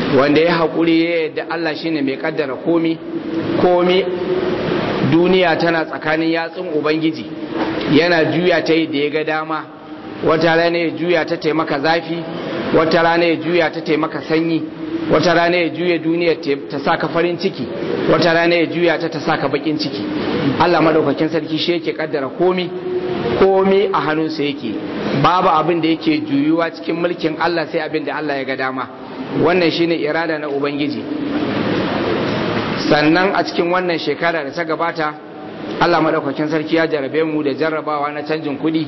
wanda ya haƙuri ya yadda Allah shine mai kaddara komi komi duniya tana tsakanin yatsun ubangiji yana juya ta yi da ya ga dama wata rana ya juya ta taimaka zafi wata rana ya juya ta taimaka sanyi wata rana ya juya duniya ta saka farin ciki wata rana ya juya ta ta saka bakin ciki Allah madaukakin sarki shi yake kaddara komi komi a hannunsa yake babu abin da yake juyuwa cikin mulkin Allah sai abin da Allah ya ga dama wannan shine irada na ubangiji sannan a cikin wannan shekara da ta gabata Allah madaukakin sarki ya jarabe mu da jarrabawa na canjin kudi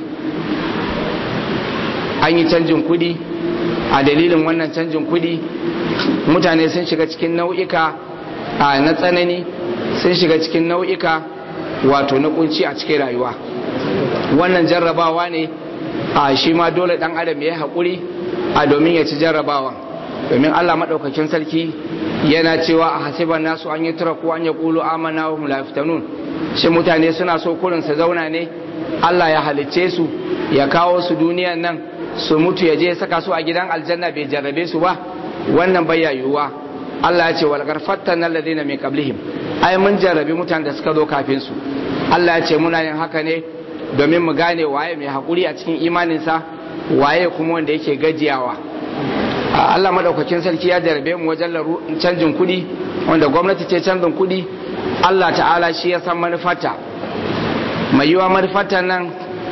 an yi canjin kudi a dalilin wannan canjin kudi mutane sun shiga cikin nau'ika na tsanani sun shiga cikin nau'ika wato na kunci a cikin rayuwa wannan jarrabawa ne a shi ma dole dan adam ya haƙuri a domin ya ci jarrabawan domin Allah maɗaukakin sarki yana cewa a hasiban nasu an yi tura ko an ya ƙulu amana wa mulaftanun shi mutane suna so kurin su zauna ne Allah ya halicce su ya kawo su duniyan nan su mutu ya je ya saka su a gidan aljanna bai jarrabe su ba wannan bai yiwuwa Allah ya ce wal garfattan alladhina min qablihim ai mun jarrabi mutanen da suka zo kafin su Allah ya ce muna yin haka ne domin mu gane waye mai hakuri a cikin imaninsa waye kuma wanda yake gajiyawa Allah madaukakin sarki ya jarabe mu wajen canjin kudi wanda gwamnati ce canjin kudi Allah ta'ala shi ya san manufarta mai yiwa manufarta nan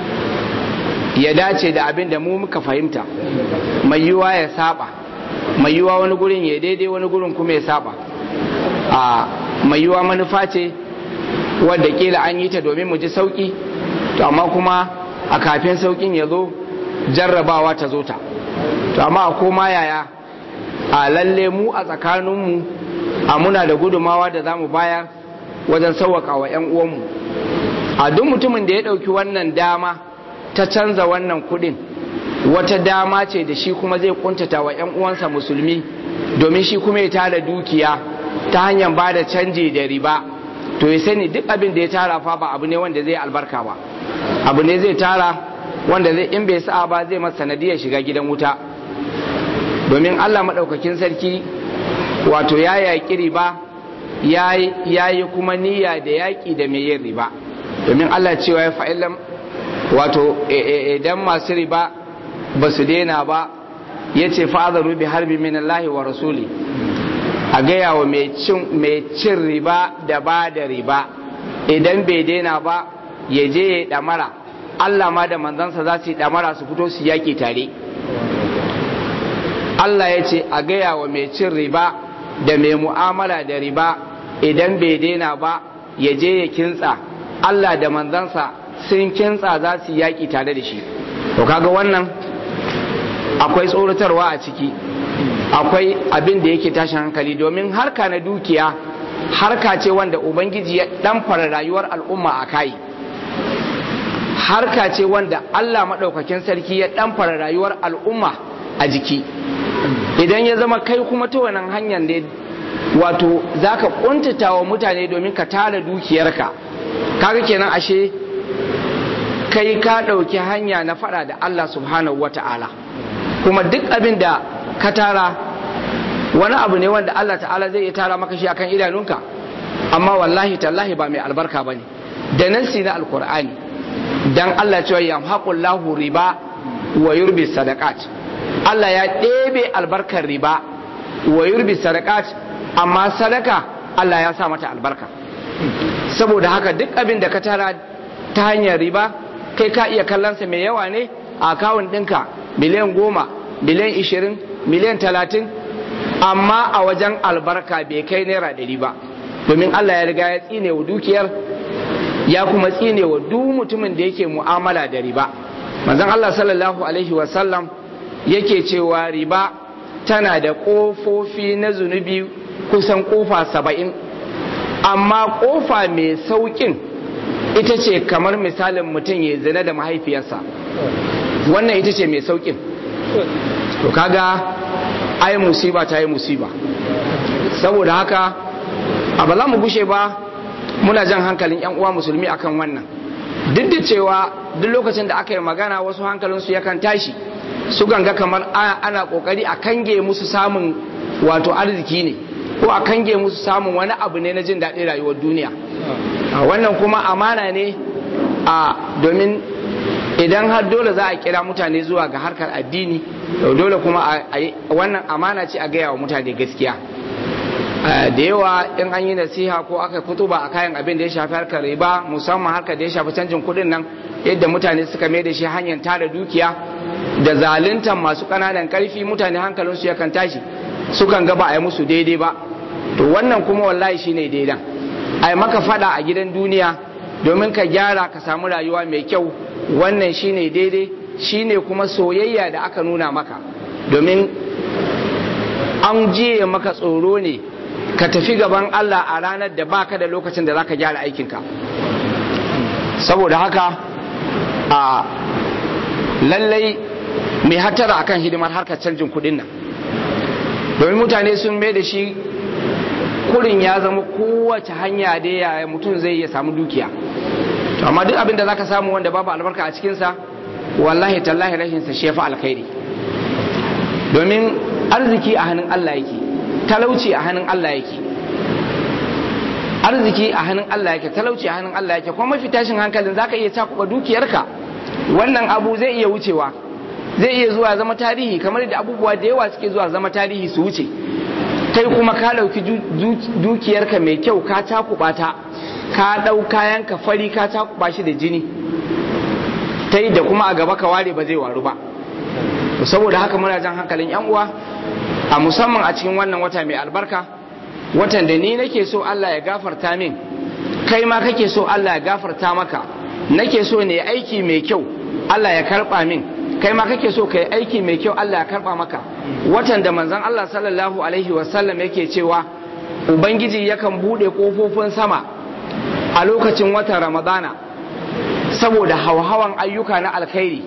ya dace da abin da mu muka fahimta mai yiwa ya saba mai yiwa wani gurin ya daidai wani gurin kuma ya saba a mai yiwa manufa ce wadda kila an yi ta domin mu ji sauki to amma kuma a kafin saukin ya zo jarrabawa ta zo ta to amma a koma yaya a lalle mu a tsakaninmu a muna da gudumawa da za mu bayar wajen sauwaka wa 'yan uwanmu a duk mutumin da ya ɗauki wannan dama ta canza wannan kudin wata dama ce da shi kuma zai kuntata wa 'yan uwansa musulmi domin shi kuma ya tara dukiya ta hanyar ba da canji da riba to ya sani duk abin da ya tara fa ba abu ne wanda zai albarka ba abu ne zai tara wanda zai in bai sa'a ba zai masa sanadiyar shiga gidan wuta domin Allah maɗaukakin sarki wato ya yaƙi riba ya yi kuma niyya da yaƙi da mai yin riba domin Allah cewa ya fa'ilan wato idan masu riba ba su daina ba ya ce fa'adaru bi harbi min Allah wa rasuli a gaya wa mai cin riba da ba da riba idan bai daina ba ya je ya ɗamara Allah ma da manzansa za su yi ɗamara su fito su yaƙi tare Allah ya ce a gaya wa mai cin riba da mai mu'amala da riba idan bai daina ba ya je ya kintsa Allah da manzansa sun kintsa za su yaƙi tare da shi to kaga wannan akwai tsoratarwa a ciki akwai abin da yake tashin hankali domin harka na dukiya harka ce wanda ubangiji ya ɗamfara rayuwar al'umma a kai harka ce wanda Allah maɗaukakin sarki ya ɗamfara rayuwar al'umma a jiki idan ya zama kai kuma ta wannan hanyar ne wato za ka ƙuntata wa mutane domin ka tara dukiyarka kaga kenan ashe kai ka ɗauki hanya na faɗa da Allah subhanahu wa ta'ala kuma duk abin da ka tara wani abu ne wanda Allah ta'ala zai iya tara maka shi akan idanunka amma wallahi tallahi ba mai albarka ba ne da nassi na alkur'ani dan Allah cewa yamhaqullahu riba wa yurbi sadaqat Allah ya ɗebe albarkar riba wa yurbi sadaqat amma sadaka Allah ya sa mata albarka saboda haka duk abin da ka tara ta hanyar riba kai ka iya kallonsa mai yawa ne a akawun ɗinka miliyan goma miliyan ishirin miliyan talatin amma a wajen albarka bai kai naira ɗari ba domin Allah ya riga ya tsine wa dukiyar ya kuma tsine wa duk mutumin da yake mu'amala da riba manzon Allah sallallahu alaihi wasallam yake cewa riba tana da ƙofofi na zunubi kusan ƙofa saba'in amma ƙofa mai sauƙin ita ce kamar misalin mutum ya zina da mahaifiyarsa wannan ita ce mai sauƙin to kaga ai musiba ta yi musiba saboda haka a ba za mu gushe ba muna jan hankalin 'yan uwa musulmi akan wannan duk da cewa duk lokacin da aka yi magana wasu hankalinsu yakan tashi su ganga kamar ana kokari a kange musu samun wato arziki ne ko a kange musu samun wani abu ne na jin daɗin rayuwar duniya wannan kuma amana ne a domin idan har dole za a kira mutane zuwa ga harkar addini dole kuma wannan amana ce a gaya wa mutane gaskiya da yawa in an yi nasiha ko aka fito ba a kayan abin da ya shafi harkar riba musamman harkar da ya shafi canjin kuɗin nan yadda mutane suka mai da shi hanyar tara dukiya da zaluntan masu ƙananan ƙarfi mutane hankalinsu yakan tashi sukan ga ba a yi musu daidai ba to wannan kuma wallahi shine daidan a yi maka fada a gidan duniya domin ka gyara ka samu rayuwa mai kyau wannan shine daidai shine kuma soyayya da aka nuna maka domin an jiye maka tsoro ne ka tafi gaban Allah a ranar da baka da lokacin da zaka gyara aikinka saboda haka a lallai mai hatara akan hidimar harkar canjin kudin nan domin mutane sun mai da shi kurin ya zama kowace hanya da ya mutum zai iya samu dukiya amma duk abin da zaka samu wanda babu albarka a cikinsa wallahi tallahi rashinsa shi ya fi alkhairi domin arziki a hannun Allah yake talauci a hannun Allah yake arziki a hannun Allah yake talauci a hannun Allah yake kuma mafi tashin hankalin zaka iya cakuba dukiyarka wannan abu zai iya wucewa zai iya zuwa zama tarihi kamar da abubuwa da yawa suke zuwa zama tarihi su wuce kai kuma ka dauki dukiyarka mai kyau ka cakuba ta ka dau kayan ka fari ka cakuba shi da jini ta da kuma a gaba ka ware ba zai waru ba saboda haka muna jan hankalin yan uwa a musamman a cikin wannan wata mai albarka watan da ni nake so Allah ya gafarta min kai ma kake so Allah ya gafarta maka nake so ne aiki mai kyau Allah ya karba min kai ma kake so kai aiki mai kyau Allah ya karba maka watan da manzon Allah sallallahu alaihi wasallam yake cewa ubangiji yakan bude kofofin sama a lokacin watan ramadana saboda hauhawan ayyuka na alkhairi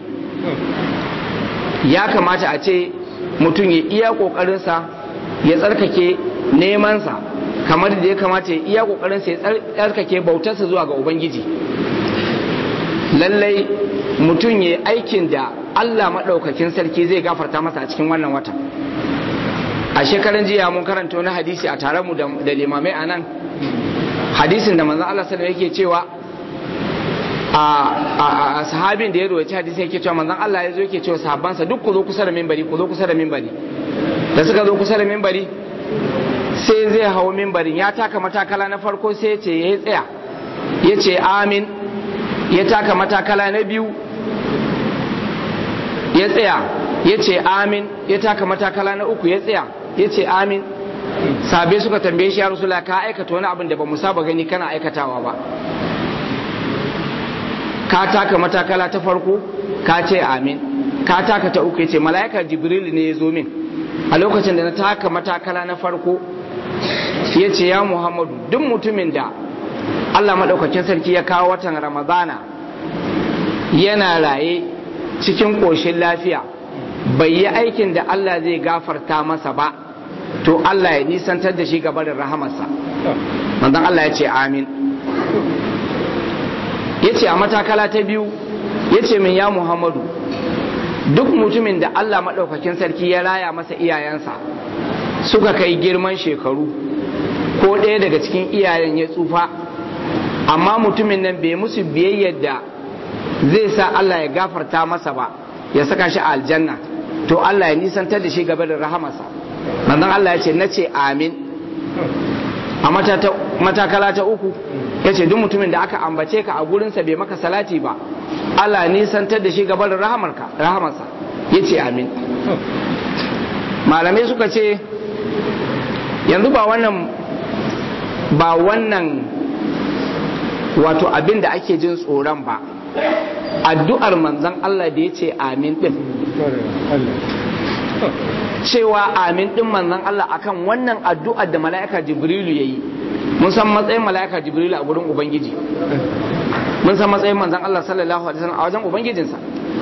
ya kamata a ce mutum ya iya kokarinsa ya tsarkake nemansa kamar da ya kamata ya iya kokarinsa ya tsarkake bautarsa zuwa ga ubangiji lallai mutum ya aikin da allah maɗaukakin sarki zai gafarta masa a cikin wannan wata a shekaran jiya mun karanta wani hadisi a tare mu da limamai a nan hadisin da manzan allah sallallahu yake cewa a sahabin da ya roci hadisi yake cewa manzon Allah ya zo yake cewa sahabbansa duk ku zo kusa da minbari ku zo kusa da minbari da suka zo kusa da minbari sai zai hawo minbarin ya taka matakala na farko sai ya ce ya tsaya ya ce amin ya taka matakala na biyu ya tsaya ya ce amin ya taka matakala na uku ya tsaya ya ce amin sabe suka tambaye shi ya rasula ka aikata wani abin da ba mu saba gani kana aikatawa ba ka taka matakala ta farko ka ce amin ka taka ta uku ce mala'ika jibril ne ya zo min a lokacin da na taka matakala na farko ya ce ya muhammadu duk mutumin da allah maɗaukakin sarki ya kawo watan ramadana yana raye cikin ƙoshin lafiya bai yi aikin da allah zai gafarta masa ba to allah ya nisantar da shi gabarin rahamarsa manzon allah ya ce amin ya ce a matakala ta biyu ya ce min ya muhammadu duk mutumin da allah maɗaukakin sarki ya raya masa iyayensa suka kai girman shekaru ko ɗaya daga cikin iyayen ya tsufa amma mutumin nan bai musu biyayyar da zai sa allah ya gafarta masa ba ya saka shi a aljanna to allah ya nisantar da shi gaba da rahamarsa manzon allah ya ce na ce amin a matakala ta uku ya ce duk mutumin da aka ambace ka a gurinsa bai maka salati ba Allah nisantar da shi gabar rahamarsa ya ce amin malamai suka ce yanzu ba wannan ba wannan wato abin da ake jin tsoron ba addu'ar manzan Allah da ya ce amin din cewa amin din manzan Allah akan wannan addu'ar da mala'ika jibrilu ya yi mun san matsayin mala'ika jibrilu a gurin ubangiji mun san matsayin manzan Allah sallallahu alaihi wasallam a wajen ubangijinsa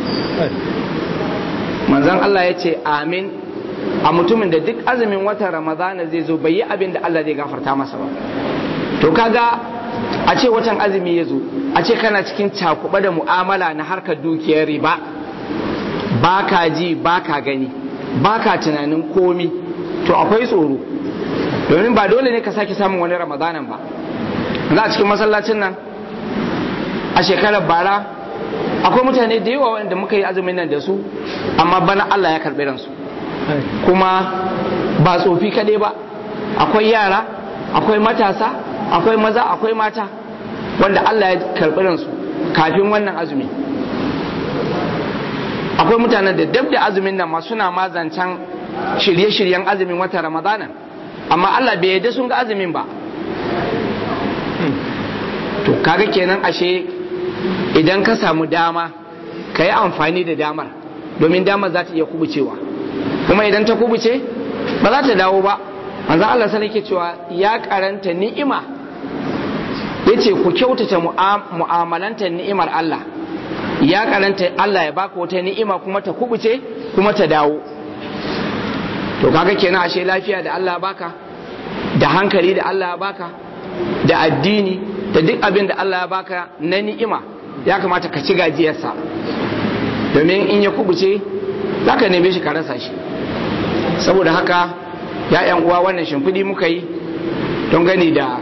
manzan Allah ya ce amin a mutumin da duk azumin watan ramadana zai zo bai yi abin da Allah zai gafarta masa ba to kaga a ce watan azumi ya zo a ce kana cikin cakuɓa da mu'amala na harkar dukiyar riba ba ka ji ba ka gani ba ka tunanin komi to akwai tsoro domin ba dole ne ka sake samun wani ramadanan ba za a cikin masallacin nan a shekarar bara akwai mutane da yawa wanda muka yi azumin nan da su amma bana Allah ya karɓi ransu kuma ba tsofi kaɗai ba akwai yara akwai matasa akwai maza akwai mata wanda Allah ya karɓi ransu kafin wannan azumi akwai mutanen da dab da azumin nan ma suna ma zancen shirye-shiryen azumin wata ramadana amma Allah bai yarda sun ga azumin ba to kaga kenan ashe idan ka samu dama ka yi amfani da damar domin damar za ta iya kubucewa kuma idan ta kubuce ba za ta dawo ba manzan Allah sana ke cewa ya karanta ni'ima ya ce ku kyautata mu'amalanta ni'imar Allah ya karanta Allah ya baka wata ni'ima kuma ta kubuce kuma ta dawo to kaga kenan ashe lafiya da Allah baka da hankali da Allah ya baka da addini da duk abin da Allah ya baka na ni'ima ya kamata ka ci gajiyarsa domin in ya kubuce za ka neme shi ka rasa shi saboda haka ya yan uwa wannan shimfiɗi muka yi don gani da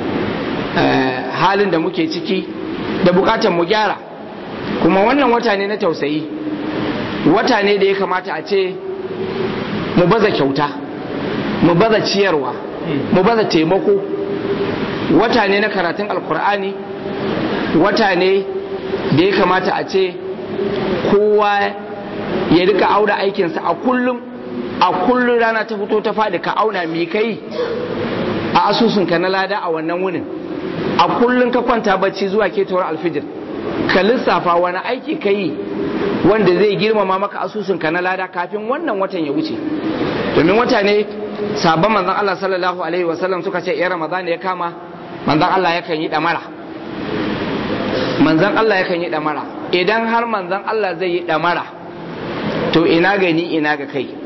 halin da muke ciki da bukatan mu gyara kuma wannan wata ne na tausayi wata ne da ya kamata a ce mu baza kyauta mu baza ciyarwa mu baza taimako wata ne na karatun alkur'ani wata ne da ya kamata a ce kowa ya rika auna aikinsa a kullum a kullum rana ta fito ta faɗi ka auna mi kai a asusunka na lada a wannan wunin a kullum ka kwanta bacci zuwa ketowar alfijir ka lissafa wani aiki ka yi wanda zai girmama maka asusunka na lada kafin wannan watan ya wuce domin wata ne sabon manzon Allah sallallahu alaihi wasallam suka ce ya ramadan ya kama manzon Allah yakan yi damara manzon Allah yakan yi damara idan har manzon Allah zai yi damara to ina gani ina ga kai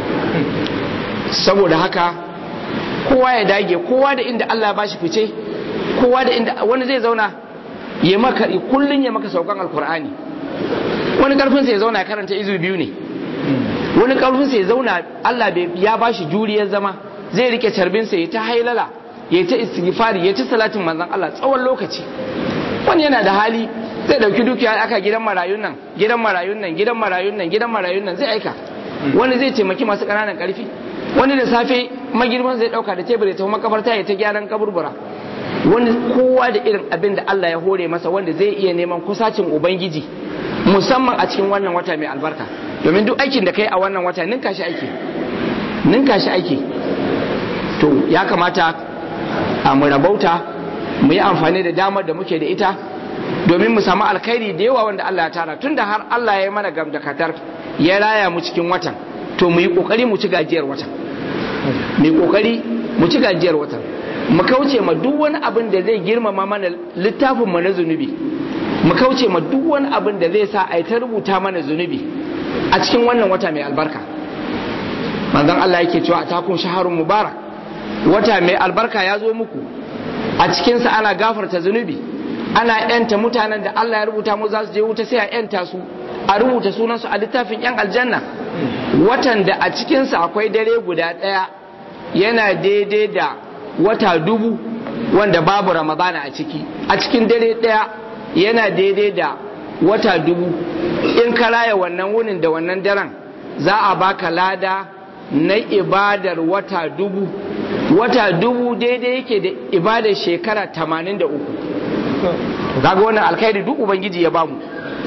saboda haka kowa ya dage kowa da inda Allah ba shi fice kowa da inda wani zai zauna ya maka kullun ya maka saukan alkur'ani wani karfin sa ya zauna ya karanta izu biyu ne wani karfin sa ya zauna Allah ya ba shi juriyar zama zai rike carbin sa ya ta hailala ya ta istighfari ya ta salatin manzon Allah tsawon lokaci wani yana da hali zai dauki dukiya aka gidan marayun nan gidan marayun nan gidan marayun nan gidan marayun nan zai aika wani zai taimaki masu ƙananan ƙarfi wani da safe magirman zai dauka da tebur ya tafi makabarta ya ta gyaran kaburbura wani kowa da irin abin da Allah ya hore masa wanda zai iya neman kusacin ubangiji musamman a cikin wannan wata mai albarka domin duk aikin da kai a wannan wata ninka shi aiki ninka shi aiki to ya kamata a mu rabauta mu yi amfani da damar da muke da ita domin mu samu alkhairi da yawa wanda Allah ya tara tunda har Allah ya yi mana gamdakatar ya raya mu cikin watan to mu yi kokari mu ci gajiyar watan mu yi kokari mu ci gajiyar watan mu kauce ma duk wani abin da zai girmama mana littafin mu na zunubi mu kauce ma duk wani abin da zai sa a ta rubuta mana zunubi a cikin wannan wata mai albarka manzon Allah yake cewa atakun shaharun mubarak wata mai albarka ya zo muku a cikinsa ana gafarta zunubi ana yanta mutanen da Allah ya rubuta mu za su je wuta sai a yanta su a rubuta sunansu a littafin yan aljanna watan da a cikinsa akwai dare guda ɗaya yana daidai da wata dubu wanda babu ramadana a ciki a cikin dare ɗaya yana daidai da wata dubu in ka raya wannan wunin da wannan daren za a baka lada na ibadar wata dubu wata dubu daidai yake da ibadar shekara tamanin da uku kaga wannan alkhairi duk ubangiji ya bamu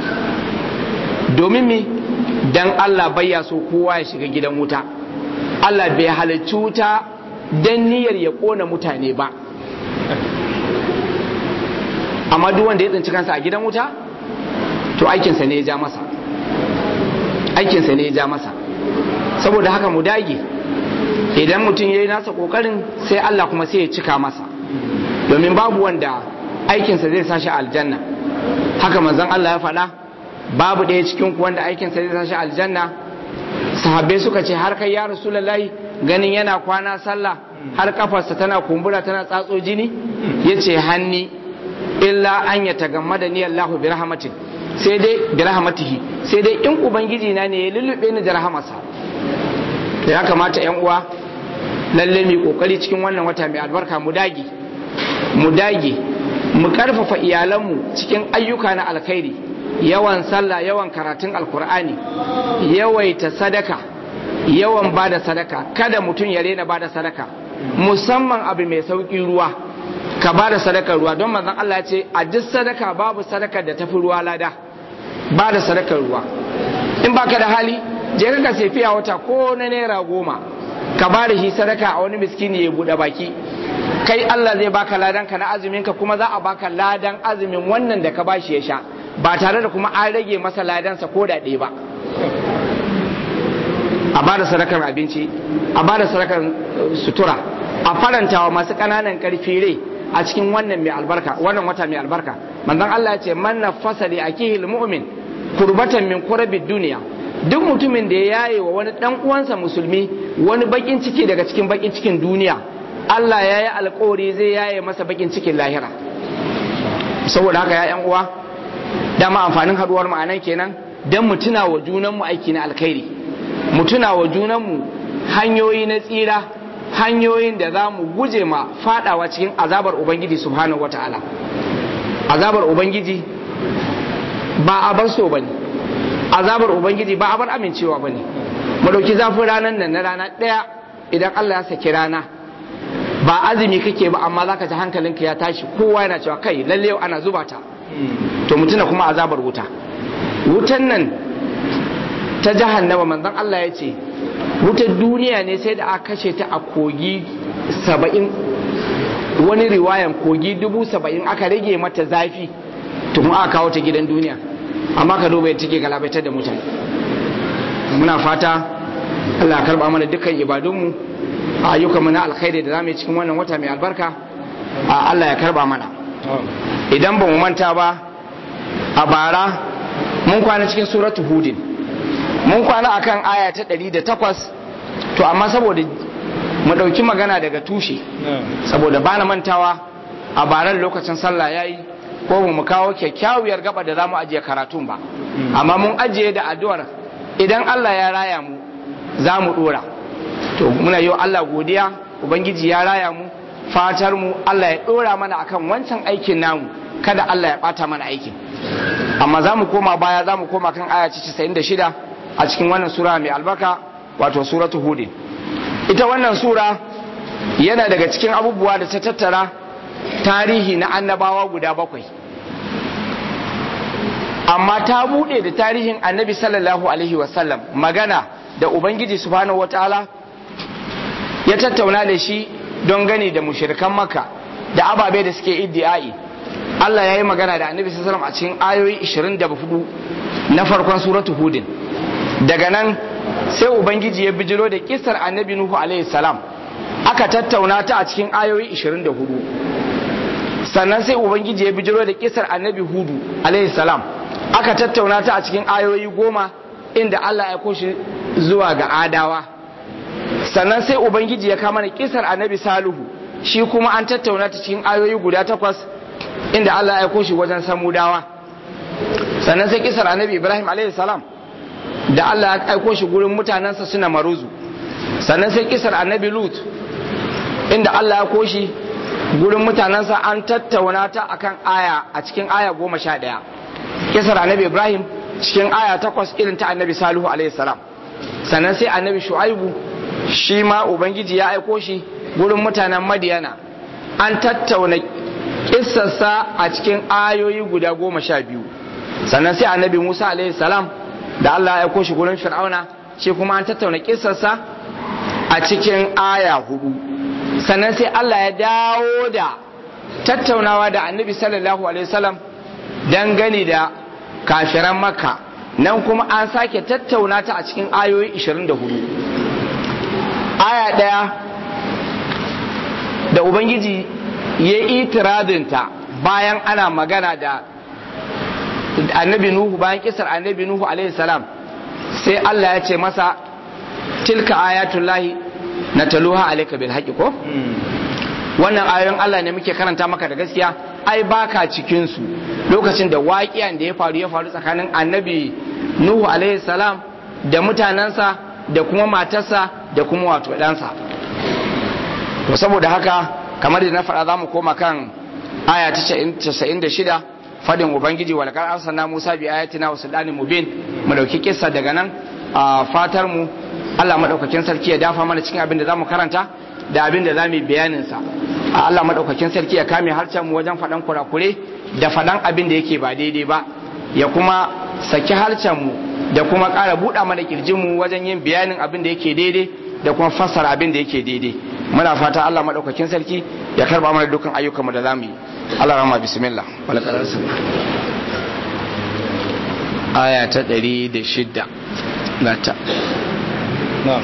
domin mi dan Allah bayya so kowa ya shiga gidan wuta Allah bai halarci wuta dan niyyar ya kona mutane ba amma duk wanda ya tsinci kansa a gidan wuta to aikinsa ne ya ja masa aikinsa ne ya ja masa saboda haka mu dage idan mutum ya yi nasa kokarin sai Allah kuma sai ya cika masa domin babu wanda aikinsa zai sashi aljanna haka manzon Allah ya faɗa babu ɗaya cikin ku wanda aikinsa zai sashi aljanna sahabbai suka ce har kai ya rasulullahi ganin yana kwana sallah har kafarsa tana kumbura tana tsatso jini yace hanni illa an ya tagammada ni Allahu bi rahmatin sai dai bi rahmatihi sai dai in ubangiji na ne ya lullube ni da rahamarsa to ya kamata yan uwa lalle mu kokari cikin wannan wata mai albarka mu dage mu dage mu karfafa iyalanmu cikin ayyuka na alkhairi yawan sallah yawan karatun alkur'ani yawaita sadaka yawan bada sadaka kada mutum ya rena bada sadaka musamman abu mai sauki ruwa ka bada sadakar ruwa don manzon Allah ya ce a duk sadaka babu sadakar da tafi ruwa lada bada sadakar ruwa in baka da hali je ka sai fiya wata ko na naira goma ka bada shi sadaka a wani miskini ya bude baki kai Allah zai baka ladan ka na azumin ka kuma za a baka ladan azumin wannan da ka bashi ya sha ba tare da kuma an rage masa ladansa ko da ɗaya ba a bada sadakar abinci a bada sadakar sutura a farantawa masu ƙananan ƙarfi rai a cikin wannan mai albarka wannan wata mai albarka manzon Allah ya ce man nafasa li akihil mu'min kurbatan min kurabid duniya duk mutumin da ya yaye wa wani dan uwansa musulmi wani bakin ciki daga cikin bakin cikin duniya Allah ya yi alkawari zai yaye masa bakin cikin lahira saboda haka ya yan uwa dama amfanin haduwar mu anan kenan dan mu tuna wa junan mu aiki na alkhairi mu tuna wa junan mu hanyoyi na tsira hanyoyin da za mu guje ma fadawa cikin azabar ubangiji subhanahu wataala azabar ubangiji ba a bar so bane azabar ubangiji ba a bar amincewa bane mu dauki zafin ranar nan na rana daya idan Allah ya saki rana ba azumi kake ba amma zaka ji hankalinka ya tashi kowa yana cewa kai lalle yau ana zuba ta to mutuna kuma azabar wuta wutan nan ta jahannama manzon Allah ya ce wutar duniya ne sai da aka kashe ta a kogi saba'in wani riwayan kogi dubu saba'in aka rage mata zafi tun aka kawo ta gidan duniya amma ka duba yadda take galabaitar da mutane muna fata Allah karba mana dukkan ibadunmu a ayyukanmu na alkhairi da zamu yi cikin wannan wata mai albarka a Allah ya karba mana idan ba mu manta ba a bara mun kwana cikin suratu hudin mun kwana akan aya ta 108 to amma saboda mu dauki magana daga tushe saboda bana mantawa a baran lokacin sallah yayi ko mu kawo kyakkyawar gaba da zamu ajiye karatun ba amma mun ajiye da addu'ar idan Allah ya raya mu za mu dora to muna yi Allah godiya ubangiji ya raya mu fatar mu Allah ya dora mana akan wancan aikin namu kada Allah ya bata mana aikin amma za mu koma baya za mu koma kan aya 96 a cikin wannan sura mai albarka wato suratu hud ita wannan sura yana daga cikin abubuwa da ta tattara tarihi na annabawa guda bakwai amma ta bude da tarihin annabi sallallahu alaihi wasallam magana da ubangiji subhanahu wataala ya tattauna da shi don gani da mushirikan maka da ababe da suke iddi'ai Allah ya yi magana da annabi sallallahu a cikin ayoyi 24 na farkon suratu hudin daga nan sai ubangiji ya bijiro da kisar annabi nuhu alaihi salam aka tattauna ta a cikin ayoyi 24 sannan sai ubangiji ya bijiro da kisar annabi hudu alaihi salam aka tattauna ta a cikin ayoyi goma inda Allah ya koshi zuwa ga adawa sannan sai ubangiji ya kama da kisar annabi saluhu shi kuma an tattauna ta cikin ayoyi guda takwas inda Allah ya aiko shi wajen samudawa sannan sai kisar annabi ibrahim alaihi salam da Allah ya aiko shi gurin mutanensa suna maruzu sannan sai kisar annabi lut inda Allah ya aiko shi gurin mutanensa an tattauna ta akan aya a cikin aya goma sha ɗaya kisar annabi ibrahim cikin aya takwas irin ta annabi salihu alaihi salam sannan sai annabi shu'aibu shi ma ubangiji ya aiko shi gurin mutanen madiyana an tattauna kissarsa a cikin ayoyi guda goma sha biyu sannan sai annabi musa alaihi salam da allah ya aiko shi gurin fir'auna shi kuma an tattauna kissarsa a cikin aya hudu sannan sai allah ya dawo da tattaunawa da annabi sallallahu alaihi wasallam dangane da kafiran makka nan kuma an sake tattauna ta a cikin ayoyi 24 aya ɗaya da ubangiji ya yi itiradinta bayan ana magana da annabi nuhu bayan kisar annabi nuhu alaihi salam sai Allah ya ce masa tilka ayatullahi na taluha alaika bil haqqi ko wannan ayoyin Allah ne muke karanta maka da gaskiya ai baka cikin su lokacin da waƙiyan da ya faru ya faru tsakanin annabi nuhu alaihi salam da mutanensa da kuma matarsa da kuma wato ɗansa to saboda haka kamar da na faɗa za mu koma kan aya ta 96 fadin ubangiji wa laqad arsalna musa bi ayatina wa sultanin mubin mu dauki kissa daga nan a fatar mu Allah madaukakin sarki ya dafa mana cikin abin da zamu karanta da abin da zamu bayanin sa a Allah madaukakin sarki ya kame harcen mu wajen faɗan kurakure da faɗan abin da yake ba daidai ba ya kuma saki harcen mu da kuma ƙara buɗa mana kirjin mu wajen yin bayanin abin da yake daidai da kuma fassara abin da yake daidai muna fata Allah madaukakin sarki ya karba mana dukkan ayyukan mu da zamu yi Allah rahma bismillah wala qararsa aya ta 106 nata نعم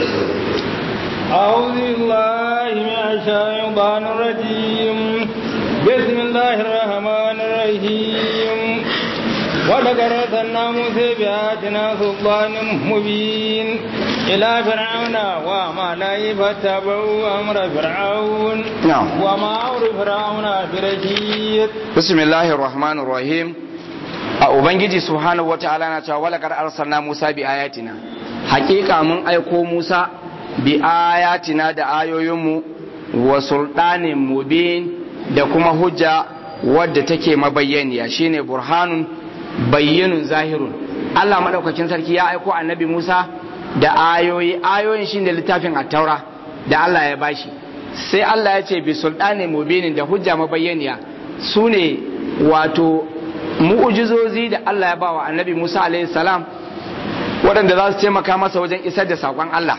أعوذ بالله من الشيطان الرجيم بسم الله الرحمن الرحيم ولقد أرسلنا موسى بآياتنا سلطان مبين إلى فرعون وملئه فاتبعوا أمر فرعون نعم. وما أمر فرعون برشيد bismillahir rahmanir rahim a ubangiji subhanahu wata'ala na cewa walaqad arsalna musa bi ayatina haƙiƙa mun aiko musa bi ayatina da ayoyinmu wa sultanin mubin da kuma hujja wadda take mabayyaniya shine burhanun bayyinun zahirun Allah madaukakin sarki ya aiko annabi Musa da ayoyi ayoyin shine littafin at-taura da Allah ya bashi sai Allah ya ce bi sultanin mubinin da hujja mabayyaniya su ne wato mu'ujizozi da Allah ya bawa annabi Musa alaihi salam waɗanda za su taimaka masa wajen isar da saƙon Allah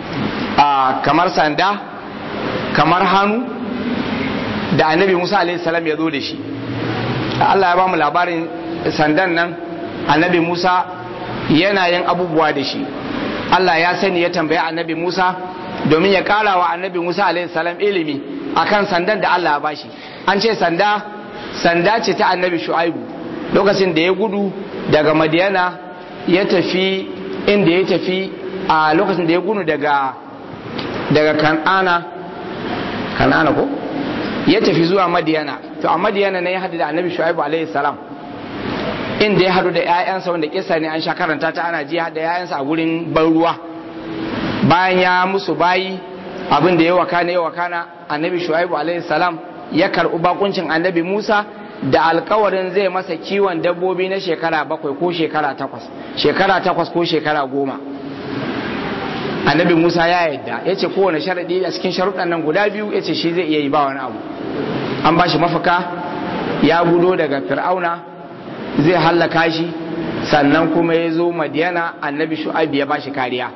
a kamar sanda kamar hannu da annabi Musa alaihi salam ya zo da shi Allah ya ba mu labarin sandan nan annabi Musa yana yin abubuwa da shi Allah ya sani ya tambaya annabi Musa domin ya ƙara wa annabi Musa alaihi salam ilimi akan sandan da Allah ya bashi an ce sanda sanda ce ta annabi shu'aibu lokacin da ya gudu daga madiyana ya tafi inda ya tafi a lokacin da ya gudu daga daga kan'ana kan'ana ko ya tafi zuwa madiyana to a madiyana ne ya hadu da annabi shu'aibu alaihi salam inda ya hadu da 'ya'yansa wanda kisa ne an sha karanta ta ana ji da 'ya'yansa a gurin ban ruwa bayan ya musu bayi abin da ya wakana ya wakana annabi shu'aibu alaihi salam ya karɓi bakuncin annabi Musa da alkawarin zai masa kiwon dabbobi na shekara bakwai ko shekara takwas shekara takwas ko shekara goma annabi Musa ya yadda ya ce kowane sharaɗi a cikin sharuɗan nan guda biyu ya ce shi zai iya yi ba wani abu an ba shi mafaka ya gudo daga fir'auna zai hallaka shi sannan kuma ya zo madiyana annabi shu'aib ya ba shi kariya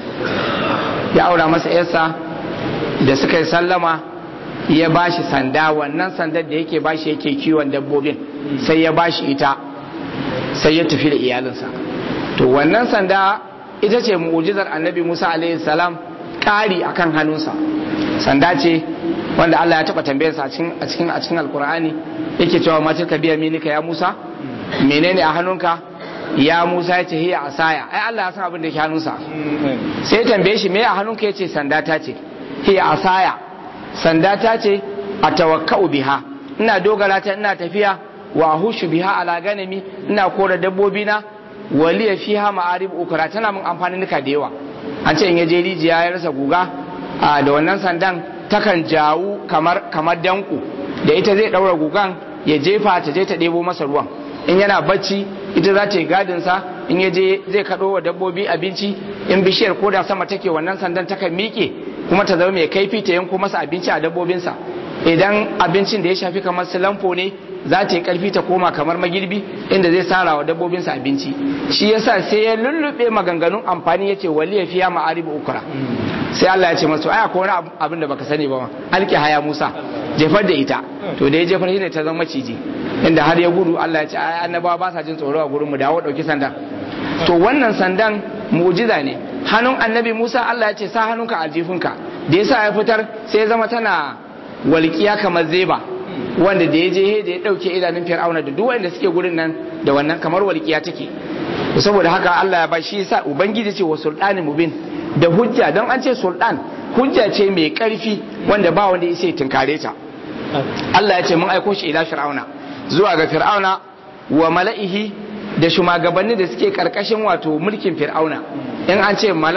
ya aura masa yarsa da suka yi sallama ya bashi sanda wannan sandar da yake bashi yake kiwon dabbobin sai ya bashi ita sai ya tafi da iyalinsa to wannan sanda ita ce mu'ujizar annabi Musa alaihi salam ƙari akan hannunsa sanda ce wanda Allah ya taɓa tambayarsa a cikin a cikin a cikin alkur'ani yake cewa ma tilka biya minika ya Musa menene a hannunka ya Musa ya ce hiya asaya ai Allah ya san abin da yake hannunsa sai ya tambaye shi me a hannunka yace sanda ta ce hiya asaya sanda ta ce a tawakka'u biha ina dogara ta ina tafiya wa hushu biha ala ganami ina kora dabbobi na waliya fiha ma'arib ukra tana mun amfani nika da yawa an ce in ya je rijiya ya rasa guga a da wannan sandan takan jawu kamar kamar danko da ita zai daura gugan ya jefa ta je ta ɗebo masa ruwan in yana bacci ita za ta yi gadin sa in ya je zai kaɗo wa dabbobi abinci in bishiyar koda sama take wannan sandan takan miƙe kuma ta zama mai kaifi ta yanko masa abinci a dabbobinsa idan abincin da ya shafi kamar su lamfo ne za ta yi karfi ta koma kamar magirbi inda zai sara wa dabbobinsa abinci shi yasa sai ya lullube maganganun amfani ya ce waliya fiya ma'aribu ukura sai Allah ya ce masu aya ko wani abin da baka sani ba ma alki haya Musa jefar da ita to da ya jefar shi ne ta zama maciji inda har ya gudu Allah ya ce ai annabawa ba sa jin tsoro a gurin mu dawo dauki sandan to wannan sandan mu'jiza ne hannun annabi Musa Allah ya ce sa hannunka aljifinka da yasa ya fitar sai ya zama tana walƙiya kamar zeba wanda da ya je da ya ɗauke idanun fir'auna da duk wanda suke gurin nan da wannan kamar walƙiya take saboda haka Allah ya ba shi yasa ubangiji ce wa sultani mubin da hujja don an ce sultan hujja ce mai ƙarfi wanda ba wanda ya tunkare ta Allah ya ce mun aiko shi ila fir'auna zuwa ga fir'auna wa mala'ihi da shugabanni da suke karkashin wato mulkin fir'auna in an ce mala'u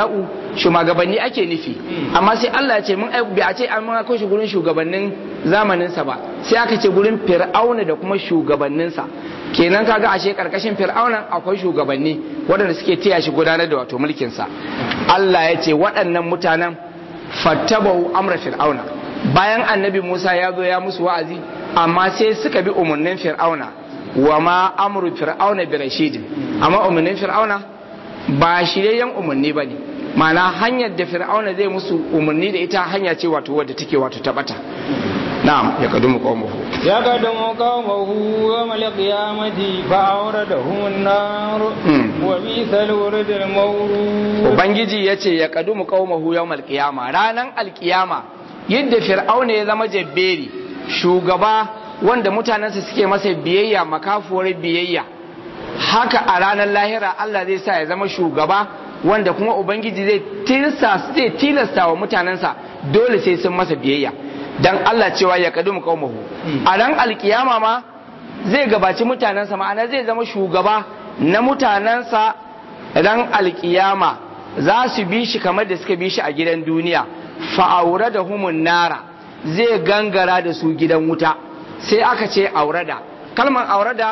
shugabanni ake nufi amma sai Allah ya ce mun ai bai a ce an aiko shi gurin shugabannin zamanin sa ba sai aka ce gurin fir'auna da kuma shugabannin sa kenan kaga ashe karkashin fir'auna akwai shugabanni waɗanda suke taya shi gudanar da wato mulkin sa Allah ya ce waɗannan mutanen fattabahu amra fir'auna bayan annabi Musa ya zo ya musu wa'azi amma sai suka bi umarnin fir'auna wa ma amru fir'auna bi rashidin amma umarnin fir'auna ba shiryayyen umarni bane ma'ana hanyar da fir'auna zai musu umarni da ita hanya ce wato wadda take wato tabata na'am ya kadumu qawmuhu ya kadumu qawmuhu yawmal qiyamati fa awradahum an-nar wa bisal wuridul mawrud ubangiji yace ya kadumu qawmuhu yawmal qiyama ranan alqiyama yadda fir'auna ya zama jabberi shugaba wanda mutanensa suke masa biyayya makafuwar biyayya haka a ranar lahira Allah zai sa ya zama shugaba wanda kuma ubangiji zai tilasta zai tilasta wa mutanensa dole sai sun masa biyayya dan Allah cewa ya kadumu qaumahu a ran alkiyama ma zai gabaci mutanensa ma'ana zai zama shugaba na mutanensa ran alkiyama za su bi shi kamar da suka bi shi a gidan duniya fa'aura da humun nara zai gangara da su gidan wuta sai aka ce aurada kalmar aurada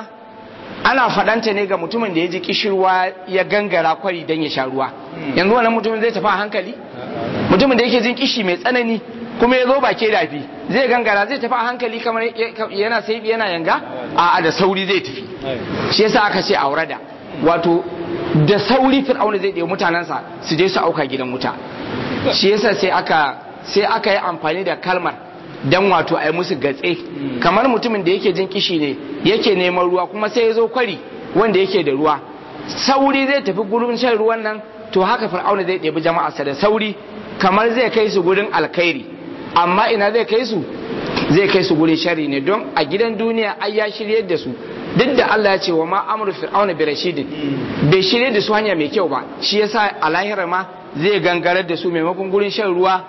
ana faɗanta ne ga mutumin da ya ji kishirwa ya gangara kwari don ya sha ruwa yanzu wannan mutumin zai tafi a hankali mutumin da yake jin kishi mai tsanani kuma ya zo ba ke dafi zai gangara zai tafi a hankali kamar yana sai yana yanga a da sauri zai tafi shi yasa aka ce aurada wato da sauri fir'auna zai ɗebi mutanensa su je su auka gidan wuta shi yasa sai aka sai aka yi amfani da kalmar dan wato a yi musu gatse kamar mutumin da yake jin kishi ne yake neman ruwa kuma sai ya zo kwari wanda yake da ruwa sauri zai tafi gurin shan ruwan nan to haka fir'auna zai ɗebi jama'arsa da sauri kamar zai kai su gurin alkhairi amma ina zai kai su zai kai su gurin shari ne don a gidan duniya ai ya shiryar da su duk da Allah ya ce wa ma amru fir'auna bi rashidin bai shirye da su hanya mai kyau ba shi yasa a lahira ma zai gangarar da su maimakon gurin shan ruwa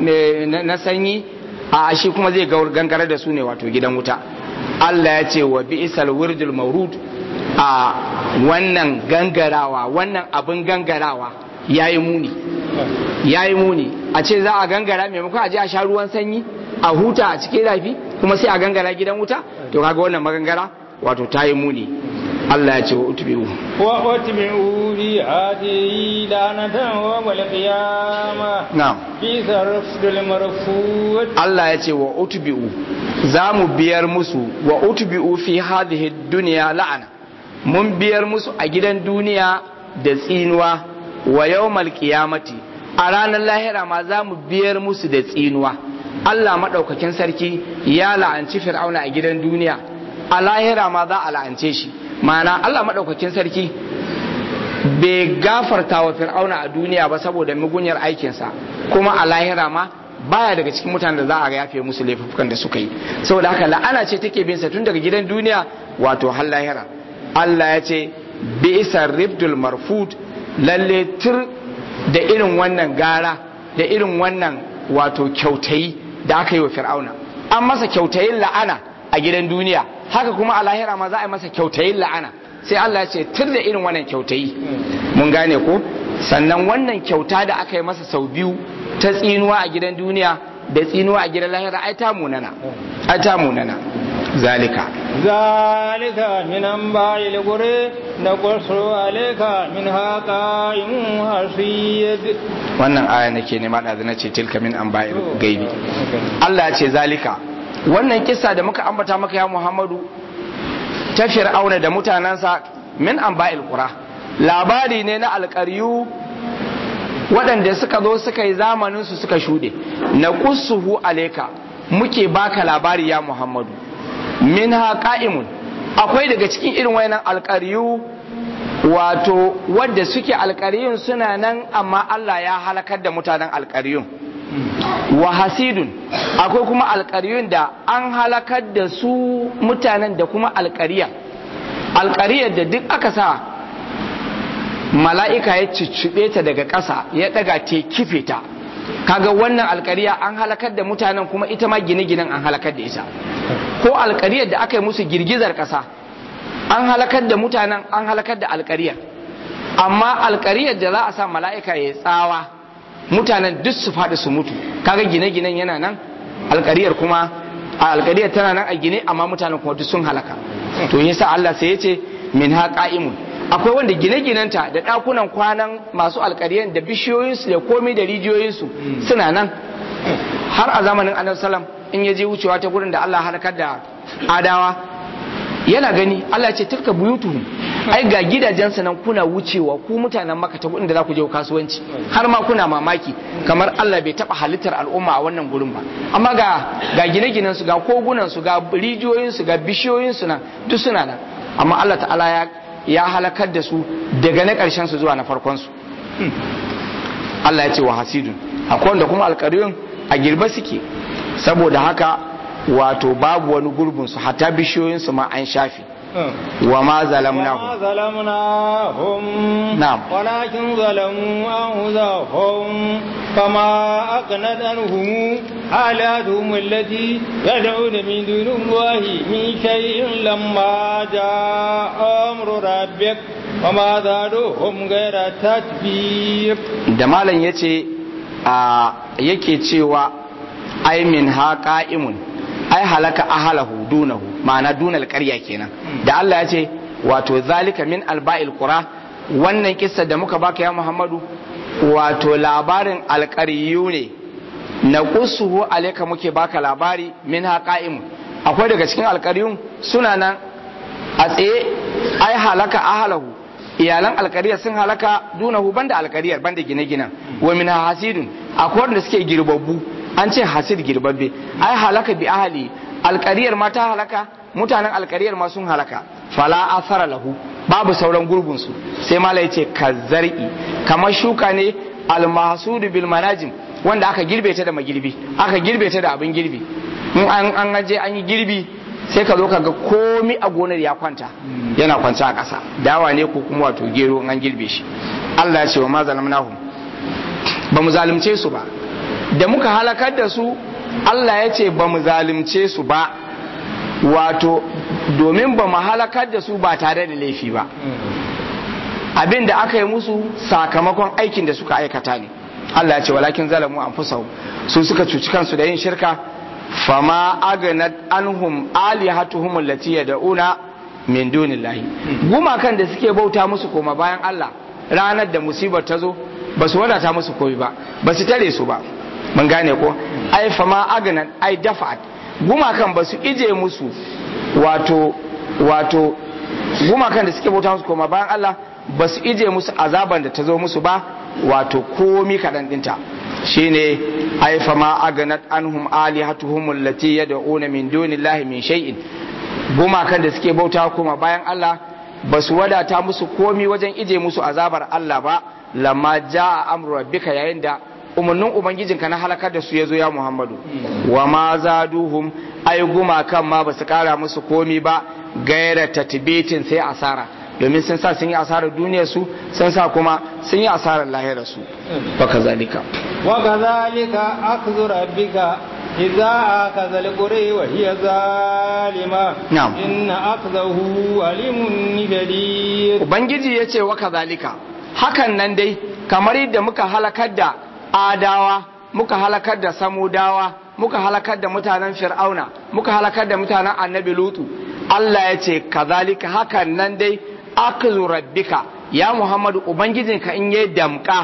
na sanyi a shi kuma zai gangarar da su ne wato gidan wuta Allah ya ce wa bi'sal wirdul mawrud a wannan gangarawa wannan abin gangarawa yayi muni yayi muni a ce za a gangara maimakon a je a sha ruwan sanyi a huta a cikin rafi kuma sai a gangara gidan wuta to kaga wannan magangara wato ta yi muni Allah ya ce wa utbi'u wa utbi'u bi hadi lanatan wa wal qiyama na'am bi sarfdul marfut Allah ya ce wa utbi'u za mu biyar musu wa utbi'u fi hadhihi dunya la'ana mun biyar musu a gidan duniya da tsinuwa wa yawmal qiyamati a ranar lahira ma za mu biyar musu da tsinuwa Allah madaukakin sarki ya la'anci fir'auna a gidan duniya a lahira ma za a la'ance shi ma'ana Allah maɗaukakin sarki bai gafarta wa fir'auna a duniya ba saboda mugunyar aikinsa kuma a lahira ma baya daga cikin mutanen da za a yafe musu laifukan da suka yi saboda haka la'ana ce take bin sa tun daga gidan duniya wato har lahira Allah ya ce bi'sa ribdul marfud lalle tur da irin wannan gara da irin wannan wato kyautayi da aka yi wa fir'auna an masa kyautayin la'ana a gidan duniya haka kuma a lahira ma za a yi masa kyautayin la'ana sai Allah ya ce tur da irin wannan kyautayi mun gane ko sannan wannan kyauta da aka yi masa sau biyu ta tsinuwa a gidan duniya da tsinuwa a gidan lahira ai ta munana ai ta munana zalika zalika min anba'il qura naqsu alayka min haqa'im hasiyad wannan aya nake nema da na ce tilka min anba'il gaibi Allah ya ce zalika wannan kisa da muka ambata maka ya Muhammadu ta fir'auna da mutanensa min anba'il qura labari ne na alƙaryu waɗanda suka zo suka yi zamanin su suka shuɗe na qussuhu alayka muke baka labari ya Muhammadu minha qa'imun akwai daga cikin irin wayannan alƙaryu wato wadda suke alƙaryun suna nan amma Allah ya halakar da mutanen alƙaryun wa hasidun akwai kuma alƙaryun da an halakar da su mutanen da kuma alƙariya alƙariyar da duk aka sa mala'ika ya ciccube ta daga ƙasa ya ɗaga te kife ta kaga wannan alƙariya an halakar da mutanen kuma ita ma gine-ginen an halakar da ita ko alƙariyar da aka yi musu girgizar ƙasa an halakar da mutanen an halakar da alƙariyar amma alƙariyar da za a sa mala'ika ya tsawa mutanen duk su faɗi su mutu kaga gine-ginen yana nan alkariyar kuma a alkariyar tana nan a gine amma mutanen kuma duk sun halaka to yasa Allah sai ya ce min ha qa'imun akwai wanda gine-ginenta da ɗakunan kwanan masu alkariyar da bishiyoyinsu da komai da rijiyoyinsu suna nan har a zamanin annabi sallam in ya je wucewa ta gurin da Allah halakar da adawa yana gani Allah ce tilka buyutuhum ai ga gidajensa nan kuna wucewa ku mutanen maka ta da za ku je kasuwanci har ma kuna mamaki kamar Allah bai taba halittar al'umma a wannan gurin ba amma ga ga gine-ginen su ga kogunan su ga rijiyoyin su ga bishiyoyin su nan duk suna nan amma Allah ta'ala ya ya halakar da su daga na karshen su zuwa na farkon su Allah ya ce wa hasidun akwai wanda kuma alƙaryun a girbe suke saboda haka wato babu wani gurbin su hatta bishiyoyin su ma an shafi wa ma zalamnahu وما ظلمناهم نعم. ولكن ظلموا أنفسهم فما أغنت عنهم آلاتهم التي يدعون من دون الله من شيء لما جاء أمر ربك وما زادوهم غير تتبير da malam ya ce a yake cewa ai min ha qa'imun ai halaka ahalahu dunahu ma'ana dunal qarya kenan da Allah ya ce wato zalika min alba'il qura wannan kissa da muka baka ya Muhammadu wato labarin alqariyu ne na kusuhu alayka muke baka labari min ha qa'imun akwai daga cikin alqariyun suna nan a tsaye ai halaka ahalahu iyalan alkariyar sun halaka dunahu banda alkariyar banda gine-ginen wa min hasidun akwai wanda suke girbabbu an ce hasid girbabbe ai halaka bi ahli alkariyar ma ta halaka mutanen alkariyar ma sun halaka fala asara lahu babu sauran gurbin su sai mala yace kazzar'i kamar shuka ne almahsudu bil manajim wanda aka girbe ta da magirbi aka girbe ta da abin girbi in an an aje an yi girbi sai ka zo ka ga komi a gonar ya kwanta yana kwanta a ƙasa dawa ne ko kuma wato gero in an girbe shi Allah ya ce wa ma zalamnahum ba mu zalunce su ba da muka halakar da su Allah ya ce ba mu zalunce su ba wato domin ba mu halakar da su ba tare da laifi ba abin da aka yi musu sakamakon aikin da suka aikata ne Allah ya ce walakin zalamu anfusahum su suka cuci kansu da yin shirka fama aganat anhum alihatuhum allati yad'una min dunillahi gumakan da suke bauta musu koma bayan Allah ranar da musibar ta zo ba su wadata musu koyi ba ba su tare su ba mun gane ko ai fama aganat ai dafa'at gumakan ba su ije musu wato wato gumakan da suke bauta musu koma bayan Allah ba su ije musu azaban da ta zo musu ba wato komi kaɗan ɗinta shine ai fama aganat anhum alihatuhum allati yad'una min dunillahi min shay'in gumakan da suke bauta kuma bayan Allah ba su wadata musu komi wajen ije musu azabar Allah ba lamma jaa amru rabbika yayin da umarnin ubangijinka na halakar da su ya zo ya Muhammadu wa ma zaduhum ai gumakan ma ba su kara musu komi ba gaira tatbitin sai asara domin sun sa sun yi asarar duniyar su sun sa kuma sun yi asarar lahirar su baka zalika وكذلك أخذ ربك إذا أخذ القرى وهي ظالمة نعم. إن أخذه أليم شديد ubangiji ya ce wa kazalika hakan nan dai kamar yadda muka halakar da adawa muka halakar da samudawa muka halakar da mutanen fir'auna muka halakar da mutanen annabi lutu Allah ya ce kazalika hakan nan dai akzu rabbika ya muhammadu ubangijinka in ya damka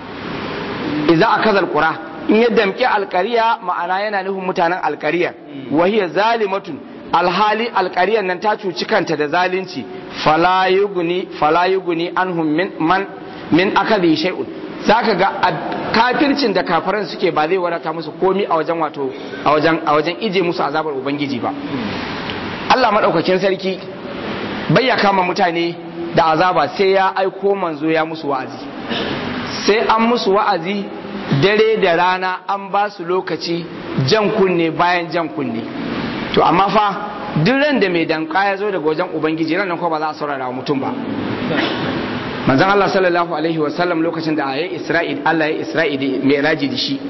idza akaza alqura in ya damki alqariya ma'ana yana nufin mutanen alqariya wa hiya zalimatun alhali alqariyar nan ta cuci kanta da zalunci fala yuguni fala yuguni anhum min man min akadi shay'un zaka ga a- kafircin da kafiran suke ba zai wadata musu komi a wajen wato a wajen a wajen ije musu azabar ubangiji ba Allah madaukakin sarki bai ya kama mutane da azaba sai ya aiko manzo ya musu wa'azi sai an musu wa'azi dare da rana an ba su lokaci jan kunne bayan jan kunne to amma fa duk ran da mai danka ya zo daga wajen ubangiji ran nan ko ba za a saurara wa mutum ba manzon Allah sallallahu alaihi wa sallam lokacin da ayi Isra'il Allah ya Isra'il mai raji da shi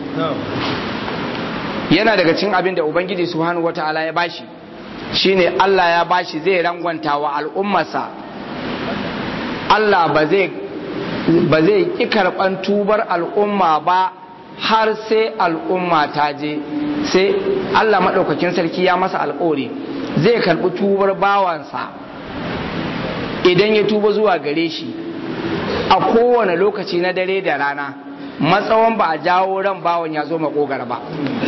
yana daga cikin abin da ubangiji subhanahu wataala ya bashi shine Allah ya bashi zai rangwanta wa al'ummarsa Allah ba zai ba zai ƙi karɓan tubar al'umma ba har sai al'umma ta je sai Allah maɗaukakin sarki ya masa alƙawari zai karɓi tubar bawansa idan ya tuba zuwa gare shi a kowane lokaci na dare da rana matsawan ba a jawo ran bawan ya zo makogara ba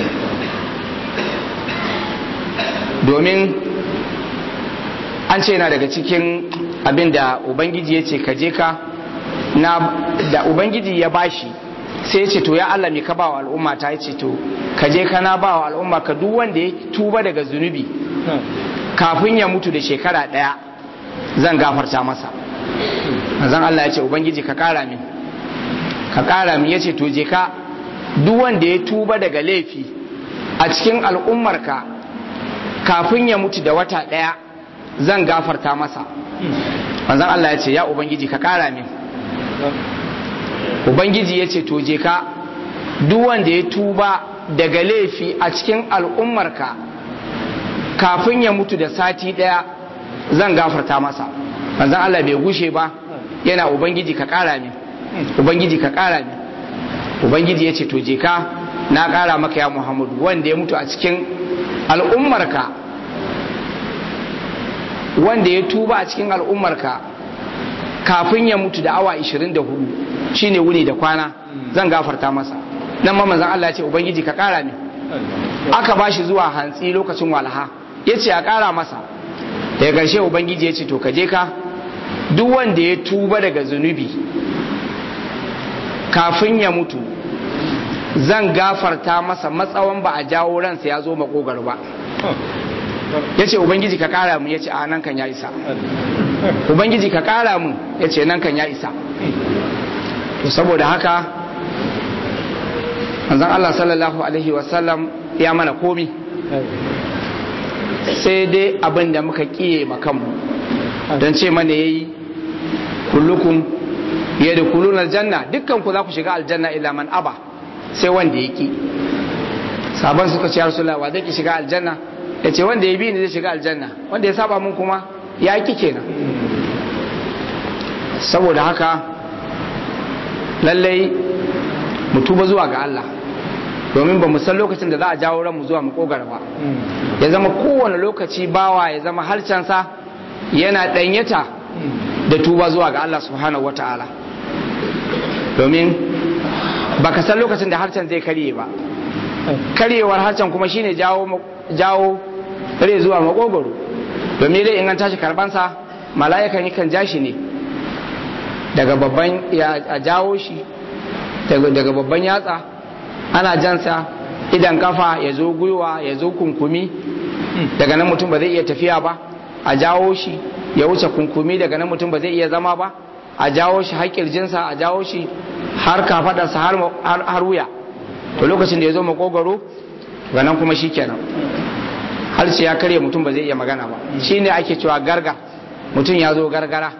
domin an ce na daga cikin abin da ubangiji ya ce ka je ka na da ubangiji ya bashi sai ce to ya Allah me ka ba wa al'umma ta ce to ka je ka na ba wa al'umma ka duk wanda ya tuba daga zunubi kafin ya mutu da shekara ɗaya zan gafarta masa zan Allah ya ce ubangiji ka kara min ka kara min ya ce to je ka duk wanda ya tuba daga laifi a cikin al'ummarka kafin ya mutu da wata ɗaya zan gafarta masa manzan Allah ya ce ya ubangiji ka kara min ubangiji ya ce to je ka duk wanda ya tuba daga laifi a cikin al'ummarka kafin ya mutu da sati ɗaya zan gafarta masa manzan Allah bai gushe ba yana ubangiji ka kara min ubangiji ka kara min ubangiji ya ce to je ka na kara maka ya muhammadu wanda ya mutu a cikin al'ummarka wanda ya tuba a cikin al'ummarka kafin ya mutu da awa 24 shine wuni da kwana zan gafarta masa nan ma manzan Allah ya ce ubangiji ka kara min aka bashi zuwa hantsi lokacin walha ya ce a kara masa daga ƙarshe ubangiji ya ce to ka je ka duk wanda ya tuba daga zunubi kafin ya mutu zan gafarta masa matsawan ba a jawo ransa ya zo makogar ba ya ce ubangiji ka kara mu ya ce a nan kan ya isa ubangiji ka kara mu ya ce nan kan ya isa to saboda haka manzon Allah sallallahu alaihi wasallam ya mana komi sai dai abin da muka kiye makanmu don ce mana yayi kullukum ya da kulun aljanna dukkan ku za ku shiga aljanna illa man aba sai wanda ya ki sabon suka ce rasulullah wa zai ki shiga aljanna ya ce wanda ya bi ni zai shiga aljanna wanda ya saba mun kuma ya ki kenan saboda haka lallai mu tuba zuwa ga Allah domin ba mu san lokacin da za a jawo ranmu zuwa makogara ba ya zama kowane lokaci bawa ya zama harcensa yana ɗanyata da tuba zuwa ga Allah subhanahu wa ta'ala domin ba ka san lokacin da harcen zai karye ba karyewar harcen kuma shine jawo jawo rai zuwa makogoro domin dai in an tashi karbansa mala'ikan yakan ja shi ne daga babban ya jawo shi daga babban yatsa ana jansa idan kafa ya zo gwiwa ya zo kunkumi daga nan mutum ba zai iya tafiya ba a jawo shi ya wuce kunkumi daga nan mutum ba zai iya zama ba a jawo shi har kirjinsa a jawo shi har kafadarsa har wuya to lokacin da ya zo makogaro ga nan kuma shi kenan harshe ya karye mutum ba zai iya magana ba shi ne ake cewa garga mutum ya zo gargara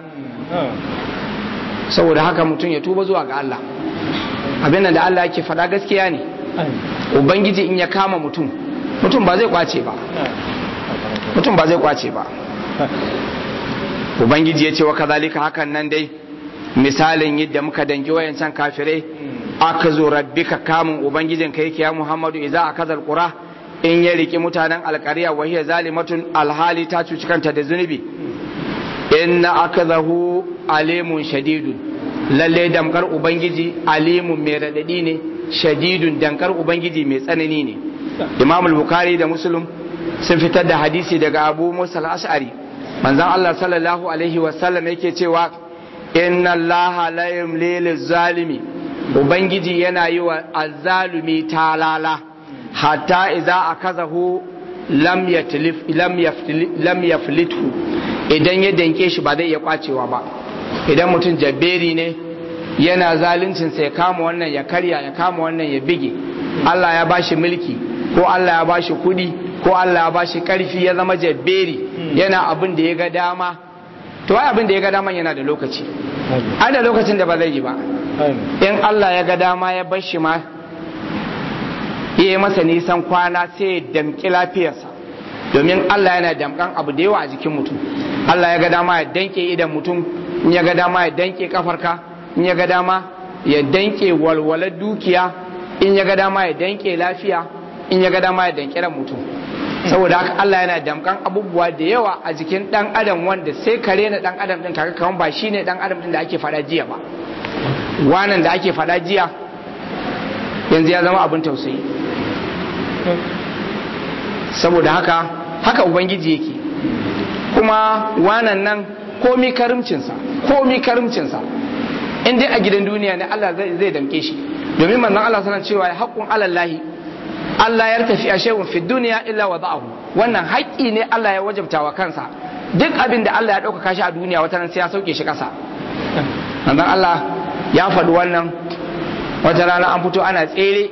saboda haka mutum ya tuba zuwa ga Allah abin da Allah yake faɗa gaskiya ne ubangiji in ya kama mutum mutum ba zai kwace ba mutum ba zai kwace ba ubangiji ya ce wa kazalika hakan nan dai misalin yadda muka dangi wayancan kafirai aka zo rabbika kamun ubangijin ka yake ya muhammadu idza akaza alqura in ya riki mutanen alqariya wa hiya zalimatun alhali ta cuci kanta da zunubi inna akazahu alimun shadidun lalle damkar ubangiji alimun mai radadi ne shadidun dankar ubangiji mai tsanani ne imam al-bukhari da muslim sun fitar da hadisi daga abu musa al-ash'ari manzon Allah sallallahu alaihi wa sallam yake cewa inna Allah la yumli lizalimi ubangiji yana yi wa azzalumi talala hatta idza akazahu lam yatlif lam yaftil lam yaflithu idan ya danke shi ba zai iya kwacewa ba idan mutum jabberi ne yana zaluncin sai ya kama wannan ya karya ya kama wannan ya bige Allah ya bashi mulki ko Allah ya bashi kudi ko Allah ya bashi karfi ya zama jabberi yana abin da ya ga dama to ai abin da ya ga dama yana da lokaci ai da lokacin da ba zai yi ba in Allah ya ga dama ya bar shi ma ya yi masa nisan kwana sai ya damƙi lafiyarsa domin Allah yana damƙan abu da yawa a jikin mutum Allah ya ga dama ya danke idan mutum in ya ga dama ya danke kafarka in ya ga dama ya danke walwalar dukiya in ya ga dama ya danke lafiya in ya ga dama ya danke ran mutum saboda haka Allah yana damkan abubuwa da yawa a jikin dan adam wanda sai ka rena dan adam din kaga kaman ba shine dan adam din da ake fada jiya ba wanan da ake fada jiya yanzu ya zama abin tausayi saboda haka haka ubangiji yake kuma wanan nan komi karimcinsa komi karimcinsa in dai a gidan duniya ne Allah zai damke shi domin manzon Allah sanar cewa haqqun alallahi Allah ya tafi a shay'un fi duniya illa wada'ahu wannan haƙƙi ne Allah ya wajabta wa kansa duk abin da Allah ya ɗaukaka shi a duniya wata ran sai ya sauke shi ƙasa manzon Allah ya faɗi wannan wata rana an fito ana tsere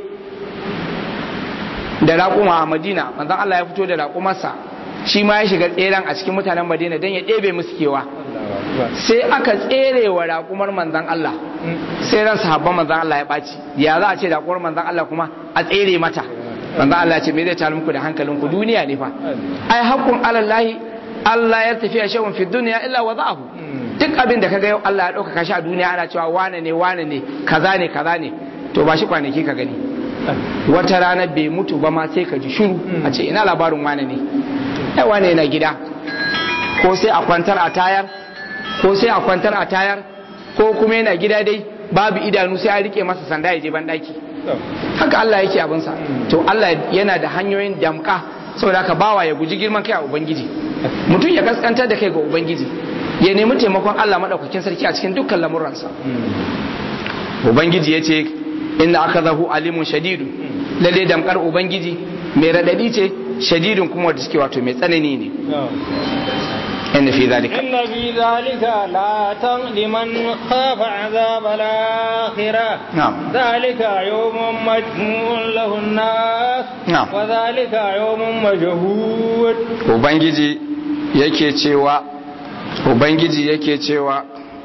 da raƙuma a Madina manzon Allah ya fito da raƙumarsa shi ma ya shiga tseren a cikin mutanen Madina don ya ɗebe musu kewa sai aka tsere wa raƙumar manzan Allah sai ran sahabban manzan Allah ya ɓaci ya za a ce raƙumar manzan Allah kuma a tsere mata manzan Allah ce me zai tare muku da hankalinku duniya ne fa ai hakkun alallahi Allah ya tafiya shawun fi duniya illa wa za'ahu duk abin da kaga yau Allah ya ɗaukaka shi a duniya ana cewa wane ne wane ne kaza ne kaza ne to ba shi kwanaki ka gani wata rana bai mutu ba ma sai ka ji shiru a ce ina labarin wane ne ai wane yana gida ko sai a kwantar a tayar ko sai a kwantar a tayar ko kuma yana gida dai babu idanu sai a rike masa sanda ya je ban daki haka Allah yake abinsa to Allah yana da hanyoyin damka saboda haka bawa ya guji girman kai a ubangiji mutum ya kaskantar da kai ga ubangiji ya nemi taimakon Allah madaukakin sarki a cikin dukkan lamuransa ubangiji ya ce inna akazahu alimun shadidu lalle damkar ubangiji mai radadi ce shadidun kuma da suke wato mai tsanani ne إن في ذلك إن في ذلك لا لمن خاف عذاب الآخرة نعم ذلك يوم مجموع له الناس نعم وذلك يوم مجهود Ubangiji yake cewa Ubangiji yake cewa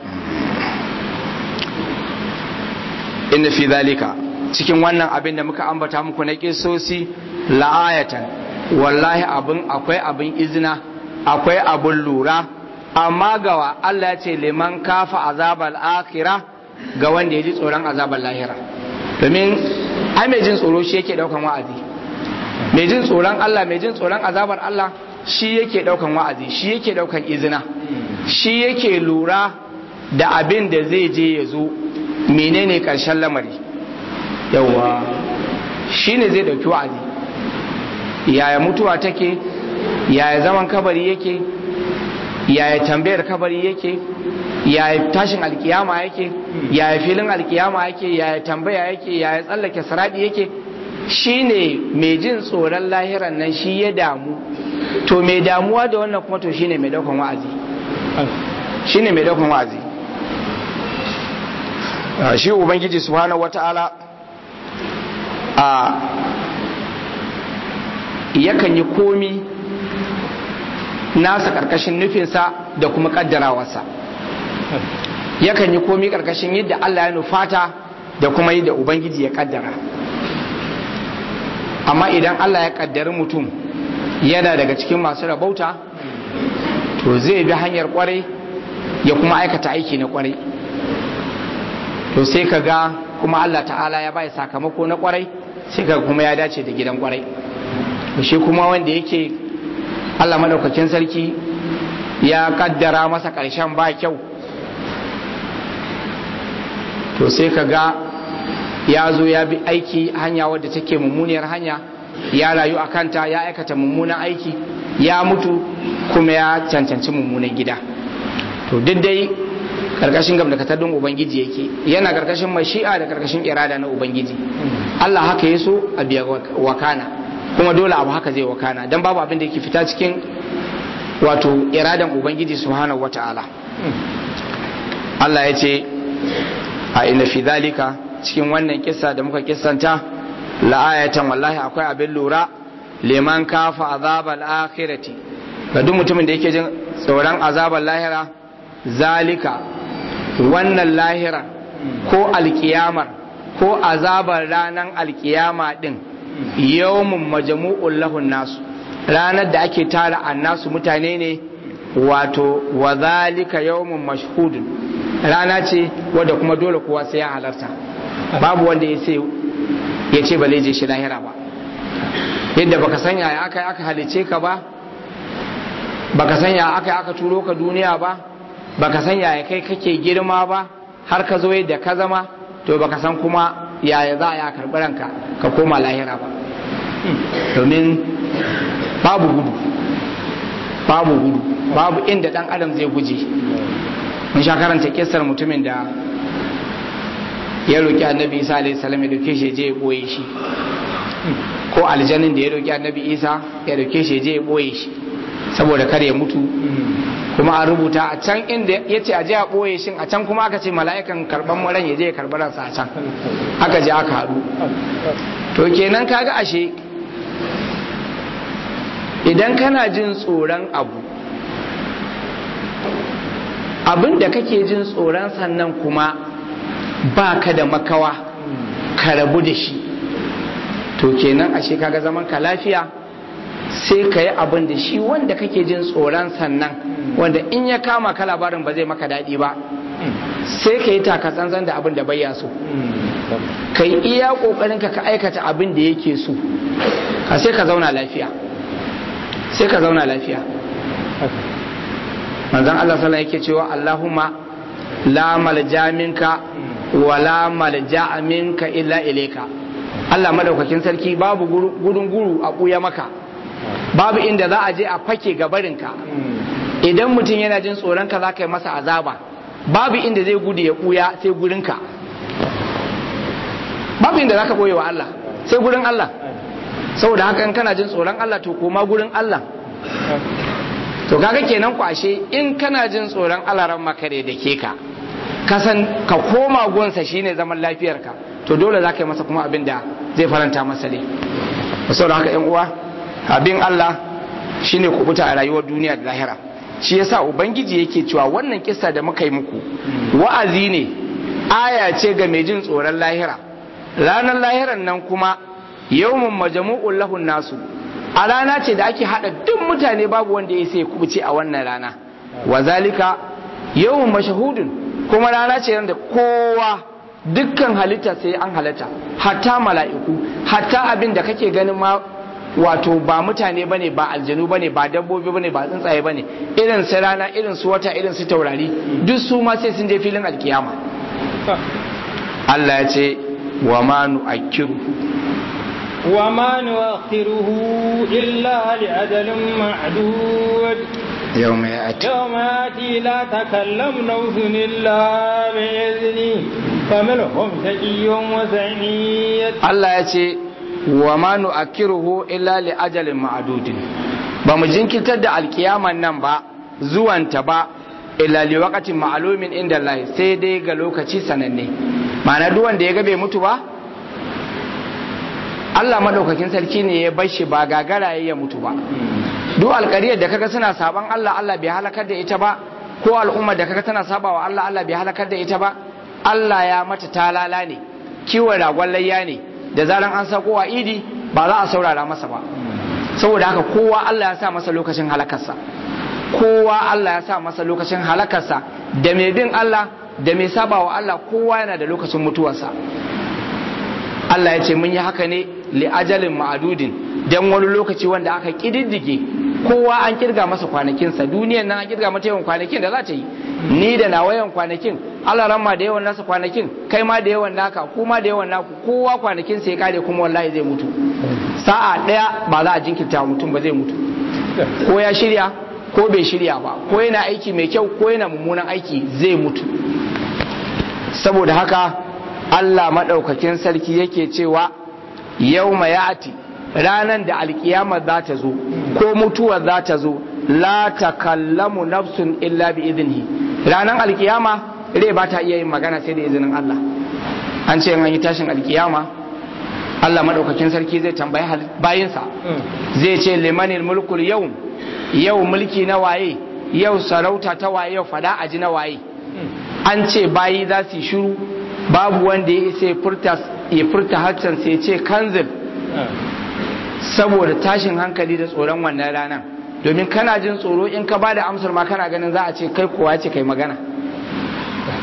inna fi zalika cikin wannan abin da muka ambata muku na kisosi la'ayatan wallahi abin akwai abin izina akwai abin lura amma gawa Allah ya ce liman kafa azabar akira ga wanda ya ji tsoron azabar lahira domin ai mai jin tsoro shi yake daukan wa'azi mai jin tsoron Allah mai jin tsoron azabar Allah shi yake daukan wa'azi shi yake daukan izina shi yake lura da abin da zai je ya zo menene karshen lamari yawa shi ne zai dauki wa'azi yaya mutuwa take yaya zaman kabari yake yaya tambayar kabari yake yaya tashin alkiyama yake yaya filin alkiyama yake yaya tambaya yake yaya tsallake saradi yake shine mai jin tsoron lahiran nan shi ya damu to mai damuwa da wannan kuma to shine mai daukan wa'azi shine mai daukan wa'azi shi ubangiji subhanahu wata'ala a yakan yi komi nasa karkashin nufinsa da kuma kaddarawarsa yakan yi komi karkashin yadda Allah ya nufata da kuma yadda Ubangiji ya kaddara amma idan Allah ya kaddari mutum yana daga cikin masu rabauta to zai bi hanyar kwarai ya kuma aikata aiki na kwarai to sai ka ga kuma Allah ta'ala ya bai sakamako na kwarai sai ka kuma ya dace da gidan kwarai shi kuma wanda yake Allah madaukakin sarki ya kaddara masa ƙarshen ba kyau to sai ka ga ya zo ya bi aiki hanya wadda take mummuniyar hanya ya rayu a kanta ya aikata mummunan aiki ya mutu kuma ya cancanci mummunan gida to duk dai karkashin gamdakatattun ubangiji yake yana karkashin mashi'a da karkashin irada na ubangiji Allah haka ya so a biya wakana kuma dole abu haka zai wakana don babu abin da yake fita cikin wato iradan ubangiji subhanahu wata'ala Allah ya ce a inna fi zalika cikin wannan kissa da muka kissanta la'ayatan wallahi akwai abin lura liman kafa azabal akhirati ga duk mutumin da yake jin tsoron azabal lahira zalika wannan lahira ko alkiyamar ko azabar ranar alkiyama din yawmun majmu'un lahun nasu ranar da ake tara annasu mutane ne wato wa zalika yawmun mashhudun rana ce wadda kuma dole kowa sai ya halarta babu wanda ya sai ya ce ba zai je shi lahira ba yadda baka san yaya aka yi aka halice ka ba baka san yaya aka yi aka turo ka duniya ba baka san yaya kai kake girma ba har ka zo yadda ka zama to baka san kuma yaya za a yi karɓi ranka ka koma lahira ba domin babu gudu babu gudu babu inda dan adam zai guje mun sha karanta kissar mutumin da ya roki annabi isa alaihi salam ya dauke shi je ya boye shi ko aljanin da ya roki annabi isa ya dauke shi je ya boye shi saboda kar ya mutu kuma an rubuta a can inda ya ce a je a boye shi a can kuma aka ce mala'ikan karban ran ya je ya karbi ransa a can aka je aka haɗu to kenan kaga ashe idan kana jin tsoron abu abin da kake jin tsoron sannan kuma ba ka da makawa ka rabu da shi to kenan ashe kaga zaman ka lafiya sai ka yi abin da shi wanda kake jin tsoron sannan wanda in ya kama ka labarin ba zai maka daɗi ba sai ka yi takatsantsan da abin da bai so ka yi iya ƙoƙarin ka ka aikata abin da yake so ka sai ka zauna lafiya sai ka zauna lafiya manzon Allah sallallahu yake cewa Allahumma la malja minka wa la malja minka illa ilayka Allah madaukakin sarki babu gudun guru a buya maka babu inda za a je a fake gabarinka idan mutum yana jin tsoron ka za ka yi masa azaba babu inda zai gudu ya buya sai gurinka babu inda za ka boye wa Allah sai gurin Allah saboda haka in kana jin tsoron Allah to koma gurin Allah to kaga kenan kwashe in kana jin tsoron Allah ran makare da ke ka kasan ka koma gonsa shine zaman lafiyarka to dole za ka yi masa kuma abin da zai faranta masa ne saboda haka yan uwa abin Allah shine kubuta a rayuwar duniya da lahira shi yasa ubangiji yake cewa wannan kissa da muka yi muku wa'azi ne aya ce ga mai jin tsoron lahira ranar lahiran nan kuma yawmun majmu'un lahun nasu a rana ce da ake hada duk mutane babu wanda ya sai kubuce a wannan rana wa zalika yawmun mashahudun kuma rana ce da kowa dukkan halitta sai an halatta hatta mala'iku hatta abin da kake ganin ma wato ba mutane bane ba aljanu bane ba dabbobi bane ba tsuntsaye bane irin su rana irin su wata irin su taurari duk su ma sai sun je filin alkiyama Allah ya ce wa ma nu'akkiru وما نؤخره إلا لأجل معدود يوم يأتي يوم يأتي لا تكلم نفس إلا بإذنه فمنهم شقي وسعيد الله يأتي وما نؤخره إلا لأجل معدود bamu jinkirtar da alkiyaman nan ba zuwanta ba illa li waqatin ma'lumin inda Allah sai dai ga lokaci sananne ma'ana duk wanda ya ga bai mutu ba Allah madaukakin sarki ne ya bar shi ba gagara ya mutu ba duk alƙariyar da kaga suna saban Allah Allah bai halakar da ita ba ko al'umma da kaga tana sabawa Allah Allah bai halakar da ita ba Allah ya mata talala ne kiwon ragon layya ne da zaran an sako wa idi ba za a saurara masa ba saboda haka kowa Allah ya sa masa lokacin halakarsa kowa Allah ya sa masa lokacin halakarsa da mai bin Allah da mai sabawa Allah kowa yana da lokacin mutuwarsa Allah ya ce mun yi haka ne li ajalin ma'adudin dan wani lokaci wanda aka kididdige kowa an kirga masa kwanakinsa duniyan nan an kirga mata yawan kwanakin da za ta yi ni da na wayan kwanakin Allah ramma da yawan nasa kwanakin kai ma da yawan naka kuma da yawan naku kowa kwanakin sai kare kuma wallahi zai mutu sa'a daya ba za a jinkirta mutum ba zai mutu ko ya shirya ko bai shirya ba ko yana aiki mai kyau ko yana mummunan aiki zai mutu saboda haka Allah maɗaukakin sarki yake cewa yau ya'ati ranar da alkiyama za ta zo ko mutuwa za ta zo la takallamu nafsun illa bi izini ranar alkiyama rai ba ta iya yin magana sai da izinin Allah an ce an yi tashin alkiyama Allah maɗaukakin sarki zai tambayi bayinsa zai ce limanil mulkul yau yau mulki na waye yau sarauta ta waye yau fada aji na waye an ce bayi za su yi shiru babu wanda ya isa ya furta harshen sai ce kanzil saboda tashin hankali da tsoron wannan ranar domin kana jin tsoro in ka bada amsar ma kana ganin za a ce kai kowa ce kai magana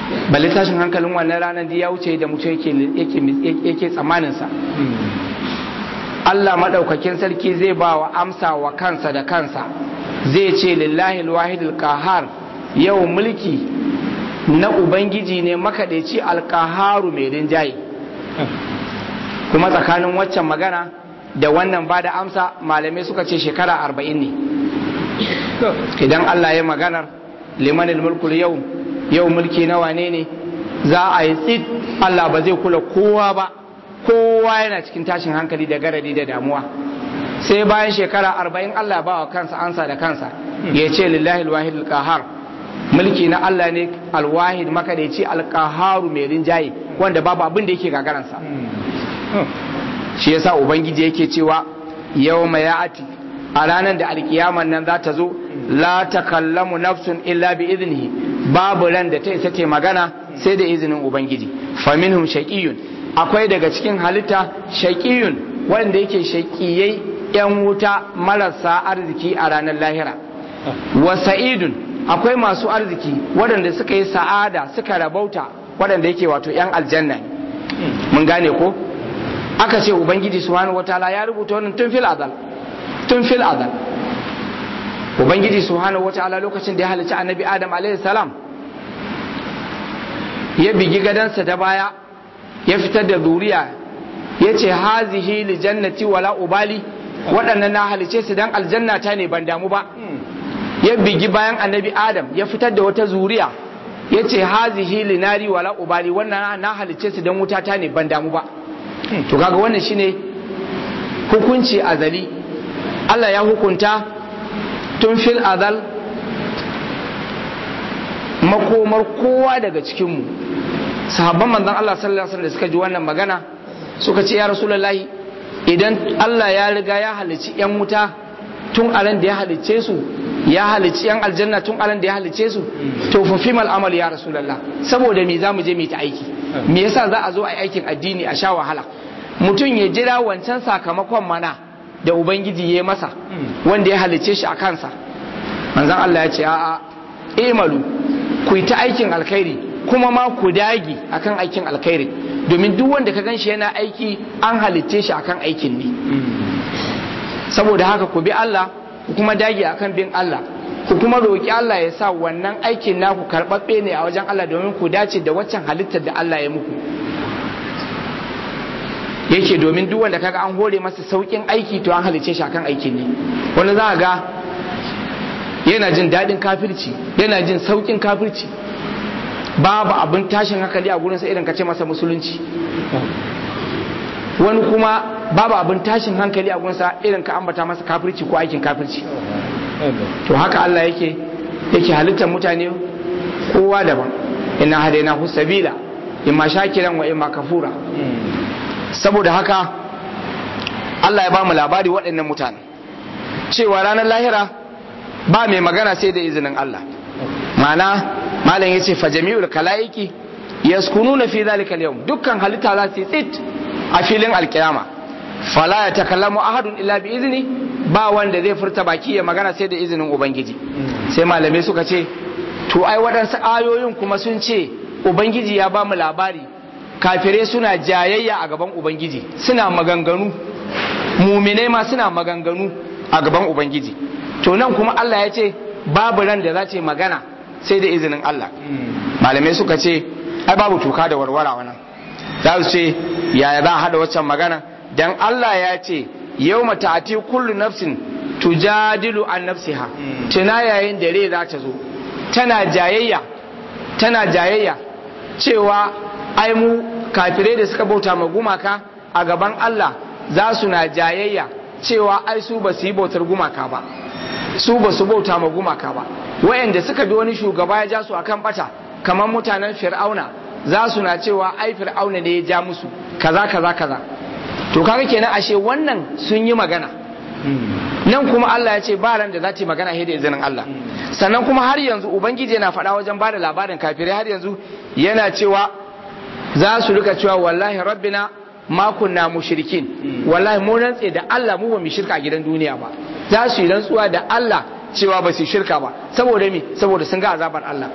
balle tashin hankalin wannan ranar da ya wuce da mutum yake tsammaninsa Allah maɗaukakin sarki zai ba wa amsa wa kansa da kansa zai ce lillahi alwahidul kahar yau mulki na ubangiji ne makaɗaici alkaharu mai rinjaye kuma tsakanin waccan magana da wannan ba da amsa malamai suka ce shekara arba'in ne idan Allah ya maganar limanil mulkul yau yau mulki na wane ne za a yi tsit Allah ba zai kula kowa ba kowa yana cikin tashin hankali da garadi da damuwa sai bayan shekara arba'in Allah ba wa kansa ansa da kansa ya ce lillahi alwahid alqahar mulki na Allah ne alwahid makadaici alqaharu mai rinjaye wanda babu abin da yake gagaransa shi yasa ubangiji yake cewa yawma ya'ati a ranar da alkiyaman nan za ta zo la takallamu nafsun illa bi iznihi babu ran da ta isa ce magana sai da izinin ubangiji faminhum shaqiyun akwai daga cikin halitta shaqiyun wanda yake shaqiyai yan wuta marasa arziki a ranar lahira wa sa'idun akwai masu arziki waɗanda suka yi sa'ada suka rabauta waɗanda yake wato yan aljanna mun gane ko aka ce ubangiji subhanahu wataala ya rubuta wannan tun fil azal tun fil azal ubangiji subhanahu wataala lokacin da ya halicci annabi adam alaihi salam ya bigi gadansa da baya ya fitar da zuriya ya ce hazihi li jannati wala ubali waɗannan na halice su dan aljanna ta ne ban damu ba ya bigi bayan annabi adam ya fitar da wata zuriya ya ce hazihi li nari wala ubali wannan na halice su dan wuta ta ne ban damu ba to kaga wannan shine hukunci azali Allah ya hukunta tun fil azal makomar kowa daga cikinmu sahabban manzon Allah sallallahu alaihi wasallam da suka ji wannan magana suka ce ya rasulullahi idan Allah ya riga ya halicci yan wuta tun alan da ya halicce su ya halicci yan aljanna tun alan da ya halicce su to fa fimal amal ya rasulullah saboda me zamu je mu ta aiki me yasa za a zo a yi aikin addini a sha wahala mutum ya jira wancan sakamakon mana da ubangiji ya masa wanda ya halicce shi a kansa manzon Allah ya ce a'a imalu ku yi ta aikin alkhairi kuma ma ku dagi akan aikin alkhairi domin duk wanda ka gan shi yana aiki an halicce shi akan aikin ne saboda haka ku bi Allah ku kuma dage akan bin Allah ku kuma roƙi Allah ya sa wannan aikin naku karɓaɓɓe ne a wajen Allah domin ku dace da waccan halittar da Allah ya muku yake domin duk wanda kaga an hore masa saukin aiki to an halice shi akan aikin ne wani za ga yana jin daɗin kafirci yana jin saukin kafirci babu abin tashin hankali a gurinsa irin ka ce masa musulunci wani kuma babu abin tashin hankali a gurinsa irin ka ambata masa kafirci ko aikin kafirci to haka Allah yake yake halittar mutane kowa daban ina hadaina hu sabila imma shakiran wa imma kafura saboda haka Allah ya ba mu labari waɗannan mutane cewa ranar lahira ba mai magana sai da izinin Allah ma'ana malam yace fa jami'ul kalaiki yaskununa fi zalika al-yawm dukkan halitta za su tsit a filin alkiyama fala ya takallamu ahadun illa bi izni ba wanda zai furta baki ya magana sai da izinin ubangiji sai malamai suka ce to ai waɗansu ayoyin kuma sun ce ubangiji ya ba mu labari kafirai suna jayayya a gaban ubangiji suna maganganu muminai ma suna maganganu a gaban ubangiji to nan kuma Allah ya ce babu ran da za ta magana sai da izinin Allah malamai suka ce ai babu tuka da warwara wannan za su ce yaya za a hada waccan magana dan Allah ya ce yau mata'ati kullu nafsin tujadilu an nafsiha tuna yayin da rai za ta zo tana jayayya tana jayayya cewa ai mu kafirai da suka bauta ma gumaka a gaban Allah za su na jayayya cewa ai su ba su yi bautar gumaka ba su ba su bauta ma gumaka ba wayanda suka bi wani shugaba ya ja su akan bata kamar mutanen fir'auna za su na cewa ai fir'auna ne ya ja musu kaza kaza kaza to kaga kenan ashe wannan sun yi magana nan kuma Allah ya ce ba ran da za ta yi magana da izinin Allah sannan kuma har yanzu ubangiji yana faɗa wajen ba da labarin kafirai har yanzu yana cewa za su rika cewa wallahi rabbina ma kunna mushrikin wallahi mu rantse da Allah mu ba mu shirka a gidan duniya ba za su yi rantsuwa da Allah cewa ba su shirka ba saboda me saboda sun ga azabar Allah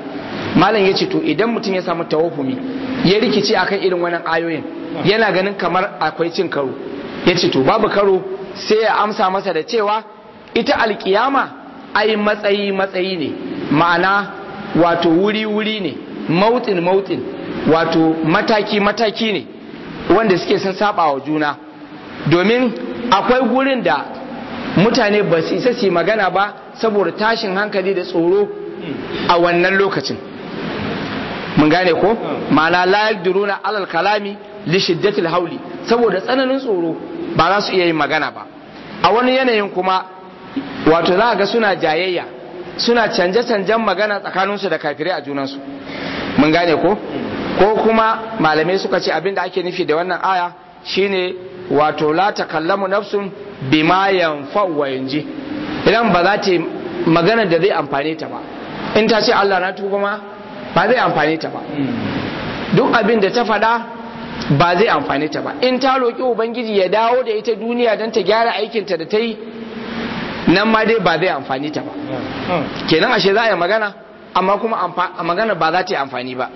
malam ya ce to idan mutum ya samu tawahumi ya rikice akan irin wannan ayoyin yana ganin kamar akwai cin karo ya ce to babu karo sai ya amsa masa da cewa ita alkiyama ai matsayi matsayi ne ma'ana wato wuri wuri ne mautin mautin wato mataki mataki ne wanda suke sun saba wa juna domin akwai gurin da mutane ba su isa su magana ba saboda tashin hankali da tsoro a wannan lokacin mun gane ko ma'ana la yaqdiruna alal kalami li shiddatil hauli saboda tsananin tsoro ba za su iya yin magana ba a wani yanayin kuma wato za ga suna jayayya suna canje-canjen magana tsakaninsu da kafirai a junansu mun gane ko ko kuma malamai suka ce abin da ake nufi da wannan aya shine wato la takallamu nafsun bima yanfa'u wa yanji idan ba za ta magana da zai amfane ta ba in ta ce Allah na tuba ma ba zai amfane ta ba duk abin da ta faɗa ba zai amfane ta ba in ta roƙi ubangiji ya dawo da ita duniya don ta gyara aikinta da ta yi nan ma dai ba zai amfani ta ba kenan ashe za a yi magana amma kuma a magana ba za ta yi amfani ba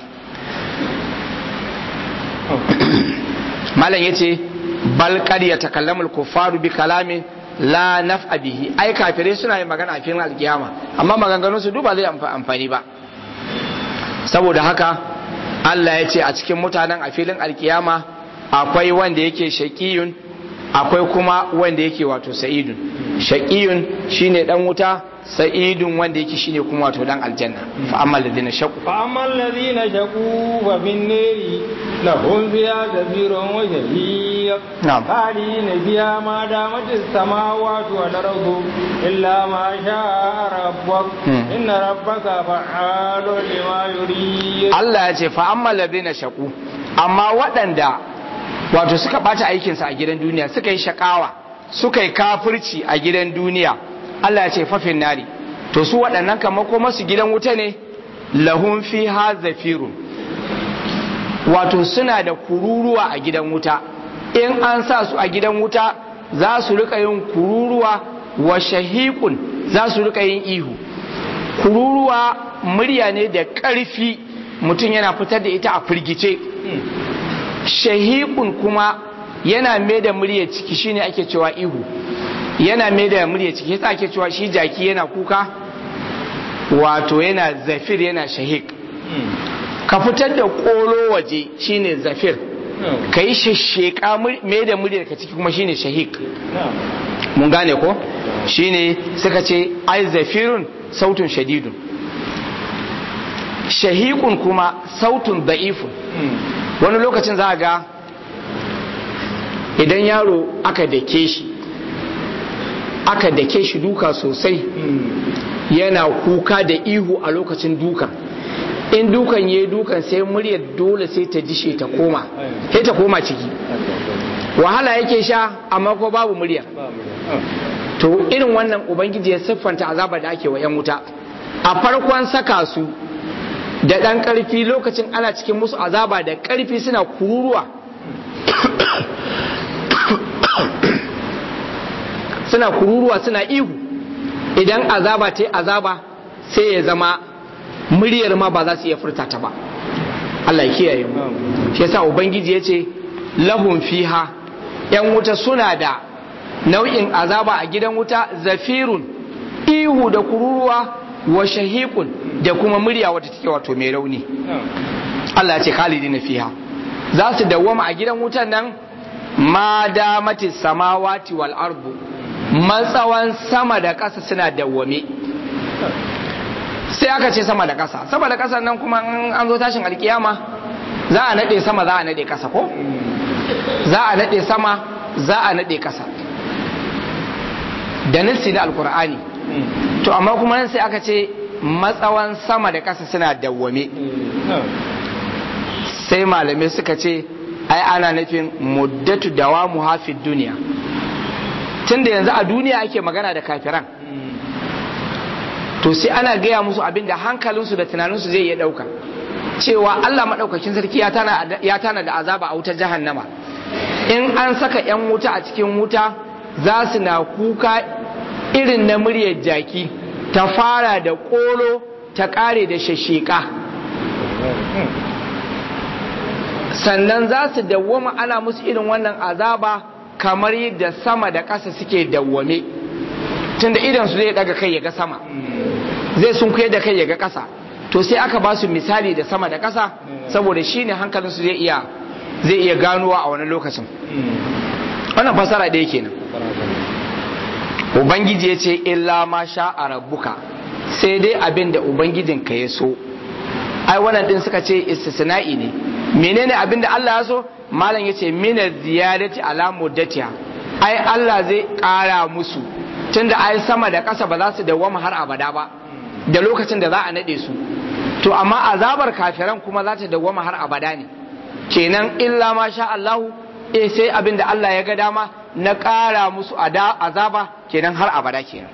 malam ya ce balkar ya takallamul kufaru bi kalamin la naf'a bihi ai kafirai suna yin magana a filin alkiyama amma maganganun su duba zai amfani ba saboda haka Allah ya ce a cikin mutanen a filin alkiyama akwai wanda yake shaqiyun akwai kuma wanda yake wato sa'idun shaqiyun shine dan wuta sa'idun wanda yake shine kuma wato dan aljanna fa amma alladhina shaqu fa amma alladhina shaqu fa bin nari lahum fiha zafirun wa jahiyy na'am khalidina fiha ma damat as-samawati wal ardu illa ma sha'a rabbuk inna rabbaka fa'alun lima yurid Allah ya ce fa amma alladhina shaqu amma waɗanda wato suka bata aikinsa a gidan duniya suka yi shakawa suka yi kafirci a gidan duniya Allah ya ce fafin nari to su waɗannan kama kuma su gidan wuta ne lahun fi ha zafirun wato suna da kururuwa a gidan wuta in an sa su a gidan wuta za su rika yin kururuwa wa shahiqun za su rika yin ihu kururuwa murya ne da ƙarfi mutum yana fitar da ita a firgice shahiqun kuma yana mai da murya ciki shine ake cewa ihu yana mai da murya ciki yasa ake cewa shi jaki yana kuka wato yana zafir yana shahik ka fitar da kolo waje shine zafir ka yi shasheka mai da murya ka ciki kuma shine shahik mun gane ko shine suka ce ai zafirun sautun shadidun shahikun kuma sautun da'ifun wani lokacin za a ga idan yaro aka dake shi aka dake shi duka sosai yana kuka da ihu a lokacin dukan in dukan ya dukan sai muryar dole sai ta dishe ta koma sai ta koma ciki wahala yake sha amma ko babu muryar to irin wannan ubangiji ya siffanta azaba da ake wa 'yan wuta a farkon saka su da ɗan ƙarfi lokacin ana cikin musu azaba da ƙarfi suna kururuwa suna kururuwa suna ihu idan azaba ta yi azaba sai ya zama muryar ma ba za su iya furta ta ba Allah ya kiyaye mu shi yasa ubangiji ya ce lahum fiha yan wuta suna da nau'in azaba a gidan wuta zafirun ihu da kururuwa wa shahiqun da kuma murya wata take wato mai rauni Allah ya ce khalidina fiha za su dawwama a gidan wutan nan ma damati samawati wal ardu matsawan sama da ƙasa suna dawwame sai aka ce sama da ƙasa sama da ƙasa nan kuma an zo tashin alkiyama za a naɗe sama za a naɗe ƙasa ko za a naɗe sama za a naɗe ƙasa da nassi na alkur'ani to amma kuma nan sai aka ce matsawan sama da ƙasa suna dawwame sai malamai suka ce ai ana nufin muddatu dawamu hafid duniya tunda yanzu a duniya ake magana da kafiran to sai ana gaya musu abin da hankalinsu da tunaninsu zai iya ɗauka cewa Allah maɗaukakin sarki ya tana da azaba a wutar jahannama in an saka 'yan wuta a cikin wuta za su na kuka irin na muryar jaki ta fara da ƙolo ta ƙare da shasheka sannan za su dawwama ana musu irin wannan azaba kamar yadda sama da ƙasa suke dawwame tunda idan su zai daga kai ya ga sama zai sun da kai ya ga ƙasa to sai aka ba su misali da sama da ƙasa saboda shi ne hankalinsu zai iya zai iya ganowa a wani lokacin wannan fasara ɗaya kenan ubangiji ya ce illa ma sha a rabbuka sai dai abin da ubangijinka ya so ai wannan din suka ce istisna'i ne menene abin da Allah ya so malam yace mina ziyadati ala muddatiha ai Allah zai ƙara musu tunda ai sama da ƙasa ba za su dawwama har abada ba da lokacin da za a nade su to amma azabar kafiran kuma za ta dawwama har abada ne kenan illa ma sha Allahu eh sai abin da Allah ya ga dama na ƙara musu azaba kenan har abada kenan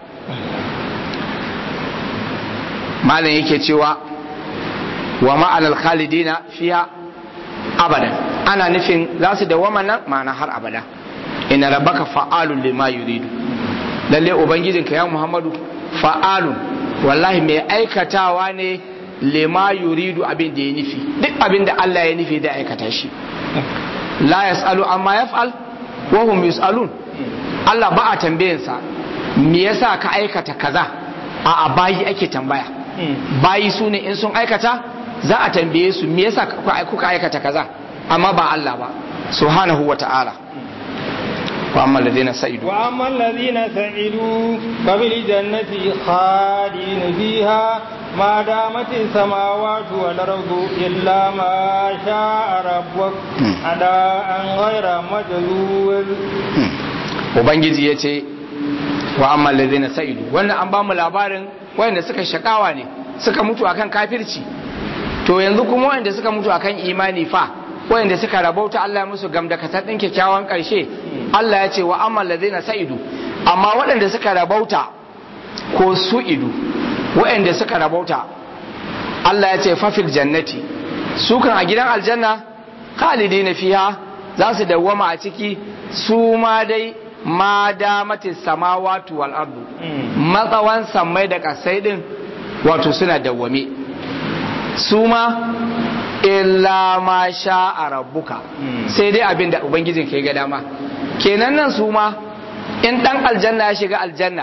malam yake cewa wa ma'anar khalidina fiha abadan ana nufin za su dawwama nan ma'ana har abada ina rabbaka fa'alun lima yuridu lalle ubangijinka ya muhammadu fa'alun wallahi mai aikatawa ne lima yuridu abin da ya nufi duk abin da Allah ya nufi da aikata shi la yas'alu amma yaf'al wa hum yus'alun Allah ba a tambayansa me yasa ka aikata kaza a bayi ake tambaya bayi su ne in sun aikata za a tambaye su me yasa kuka aikata kaza amma ba Allah ba subhanahu wa ta'ala wa amma alladhina sa'idu wa amma alladhina sa'idu fa bil jannati khalidin fiha ما دامت السماوات والأرض إلا ما شاء ربك أداء غير مجذوذ Ubangiji ya ce wa amma na sa'idu wannan an ba mu labarin wayanda suka shakawa ne suka mutu akan kafirci to yanzu kuma wayanda suka mutu akan imani fa wayanda suka rabauta Allah ya musu gamdakatar din kyakkyawan karshe Allah ya ce wa amma na sa'idu amma waɗanda suka rabauta ko su idu waɗanda suka rabauta Allah ya ce fafil jannati su kan a gidan aljanna khalidi na fiha za su dawwama a ciki su ma dai ma damatis samawatu wal ardu matsawan sammai da kasai din wato suna dawwame su ma illa ma sha a rabbuka sai dai abin da ubangijin ke ga dama kenan nan su ma in dan aljanna ya shiga aljanna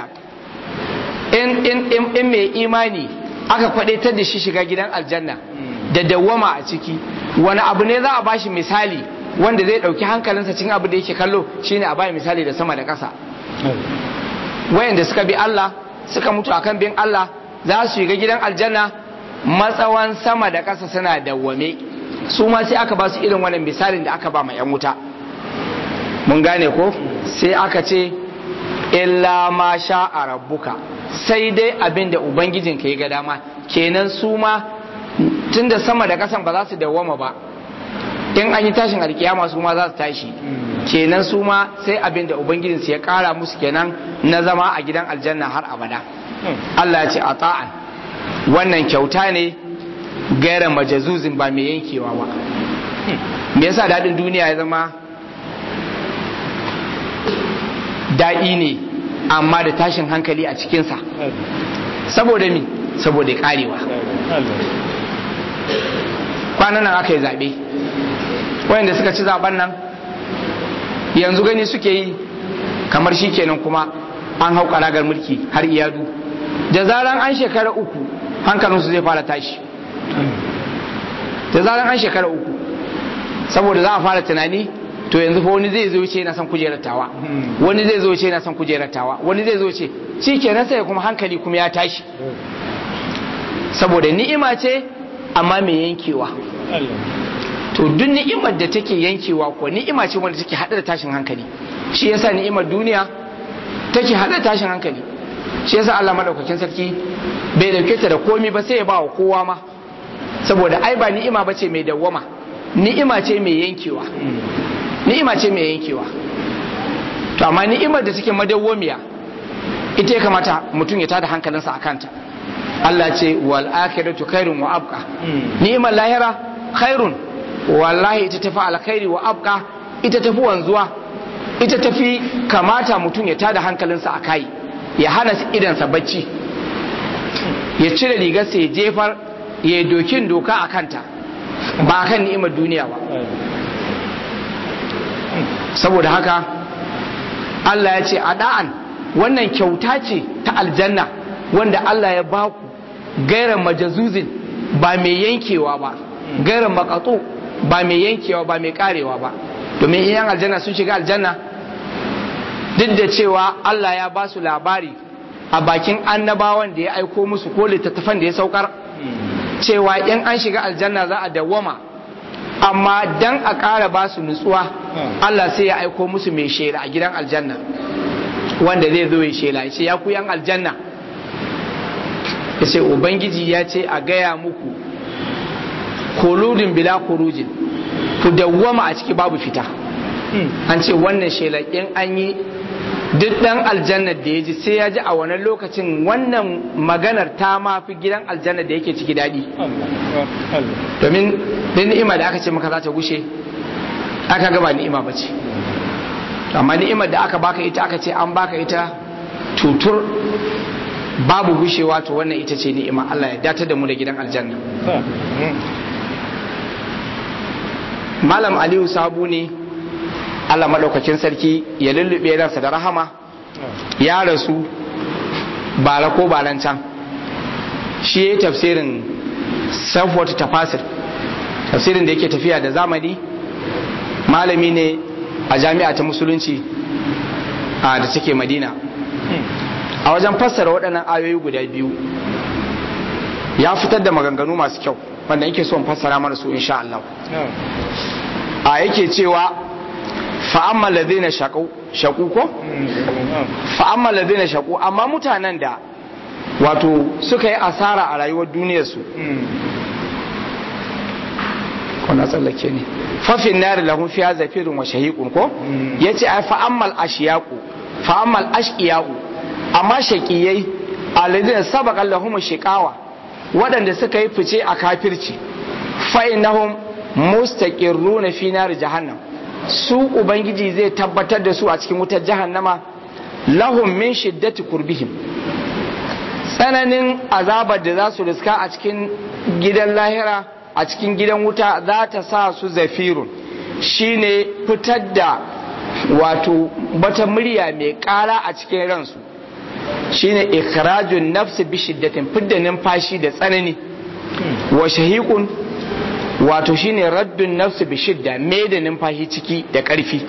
in mai imani aka kwadaitar da shi shiga gidan aljanna da dawwama a ciki wani abu ne za a bashi misali wanda zai dauki hankalinsa cikin abu da yake kallo shine a bai misali da sama da ƙasa wayanda suka bi Allah suka mutu akan bin Allah za su shiga gidan aljanna matsawan sama da ƙasa suna dawwame su ma sai aka ba su irin wannan misalin da aka ba ma 'yan wuta mun gane ko sai aka ce illa ma sha a rabbuka sai dai abin da ubangijinka ya ga dama kenan su ma tunda sama da kasan ba za su dawwama ba in an yi tashin alkiyama su ma za su tashi kenan su ma sai abin da ubangijinsu ya kara musu kenan na zama a gidan aljanna har abada Allah ya ce a ta'an wannan kyauta ne gaira majazuzin ba mai yankewa ba me yasa daɗin duniya ya zama daɗi ne amma da tashin hankali a cikinsa saboda mi saboda karewa kwanan nan aka yi zaɓe wayanda suka ci zaɓen nan yanzu gani suke yi kamar shi kenan kuma an hau karagar mulki har iyadu da zaran an shekara uku hankalinsu zai fara tashi da zaran an shekara uku saboda za a fara tunani to yanzu fa wani zai zo ce na son kujerar tawa wani zai zo ce na son kujerar tawa wani zai zo ce shi kenan sai kuma hankali kuma ya tashi saboda ni'ima ce amma mai yankewa to duk ni'imar da take yankewa ko ni'ima ce wanda take hada da tashin hankali shi yasa ni'imar duniya take hada da tashin hankali shi yasa Allah madaukakin sarki bai dauke ta da komi ba sai ya ba wa kowa ma saboda ai ba ni'ima bace mai dawwama ni'ima ce mai yankewa ni'ima ce mai yankewa to amma ni'imar da take madawwamiya ita ya kamata mutum ya tada hankalinsa a kanta Allah ce wal akhiratu khairun wa abqa ni'imar lahira khairun wallahi ita tafi alkhairi wa abqa ita tafi wanzuwa ita tafi kamata mutum ya tada hankalinsa a kai ya hana idansa bacci ya cire rigarsa ya jefar ya yi dokin doka a kanta ba kan ni'imar duniya ba saboda haka Allah ya ce ada'an wannan kyauta ce ta aljanna wanda Allah ya baku gairan majazuzin ba mai yankewa ba gairan makatsu ba mai yankewa ba mai karewa ba domin iyan aljanna sun shiga aljanna duk da cewa Allah ya ba su labari a bakin annabawan da ya aiko musu ko littattafan da ya saukar cewa in an shiga aljanna za a dawwama amma dan a ƙara ba su nutsuwa Allah sai ya aiko musu mai shela a gidan aljanna wanda zai zo ya shela ya ce ya ku yan aljanna ya ce ubangiji ya ce a gaya muku koludin bila kurujin ku dawwama a ciki babu fita an ce wannan shela in an yi duk dan aljanna da ya ji sai ya ji a wannan lokacin wannan maganar ta ma fi gidan aljanna da yake ciki daɗi domin din ni'ima da aka ce maka za ta gushe aka gaba ni'ima ba ce amma ni'imar da aka baka ita aka ce an baka ita tutur babu gushewa to wannan ita ce ni'ima Allah ya datar da mu da gidan aljanna malam aliyu sabu ne Allah maɗaukakin sarki ya lullube ransa da rahama ya rasu bara ko baran can shi ya yi tafsirin safwata tafasir tafsirin da yake tafiya da zamani malami ne a jami'a ta musulunci a da take madina a wajen fassara waɗannan ayoyi guda biyu ya fitar da maganganu masu kyau wanda yake son fassara mana su insha Allah a yake cewa fa'amma ladina shaku ko? fa'amma ladina shaku amma mutanen da wato suka yi asara a rayuwar duniyarsu kuna tsallake ne fafin nari lahun fiya zafirin wa shahiƙun ko? ya ce ai fa'ammal ashiyaku fa'ammal ashiyaku amma shaƙiyai a ladina sabaƙan lahun shiƙawa waɗanda suka yi fice a kafirci fa'inahum mustaqirruna fi nar jahannam su ubangiji zai tabbatar da su a cikin wutar jahannama lahum min shiddati kurbihim tsananin azabar da za su riska a cikin gidan lahira a cikin gidan wuta za ta sa su zafirun shine fitar da wato wata murya mai kara a cikin ransu shine ikhrajun nafsi bi shiddatin fidda numfashi da tsanani wa shahiqun wato shine raddun nafsi bi shidda me da numfashi ciki da ƙarfi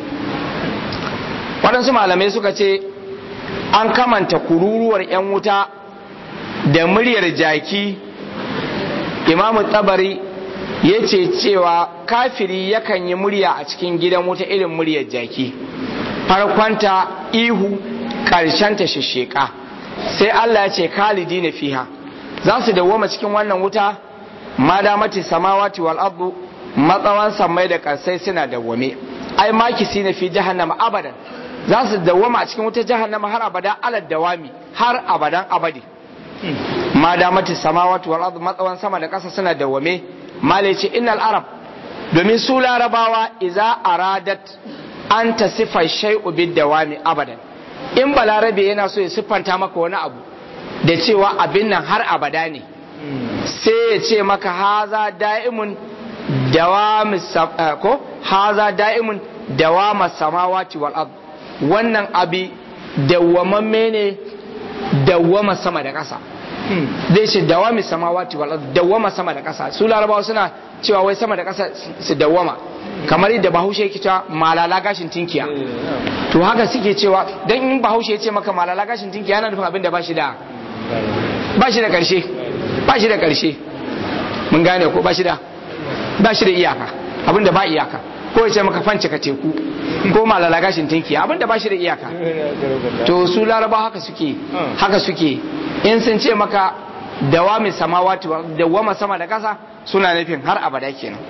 waɗansu malamai suka ce an kamanta kururuwar 'yan wuta da muryar jaki imamu tabari ya ce cewa kafiri yakan yi murya a cikin gidan wuta irin muryar jaki farkonta ihu ƙarshenta shisheka sai allah ya ce kalidi na fiha za su dawwama cikin wannan wuta ma damati samawati wal ardu matsawan sammai da karsai suna dawwame ai makisi na fi jahannama abadan za su dawwama a cikin wutar jahannama har abada alad dawami har abadan abadi ma damati samawati wal ardu matsawan sama da kasa suna dawwame malai ce innal arab domin su larabawa iza aradat an ta sifa shay'u bid dawami abadan in balarabe yana so ya siffanta maka wani abu da cewa abin nan har abada ne sai ya ce maka haza da'imun dawami ko haza da'imun dawama samawati wal ard wannan abi dawwamamme ne dawwama sama da ƙasa zai ce dawami samawati wal ard dawwama sama da ƙasa su larabawa suna cewa wai sama da ƙasa su dawwama kamar yadda bahaushe yake cewa malala gashin tinkiya to haka suke cewa dan in bahaushe ya ce maka malala gashin tinkiya yana nufin abin da ba shi da ba shi da ƙarshe ba shi da ƙarshe mun gane ko ba shi da ba shi da iyaka abinda ba iyaka ko ya ce maka fance ka teku ko malala gashin tinki abinda ba shi da iyaka to su laraba haka suke haka suke in sun ce maka dawami samawati dawama sama da kasa suna nufin har abada kenan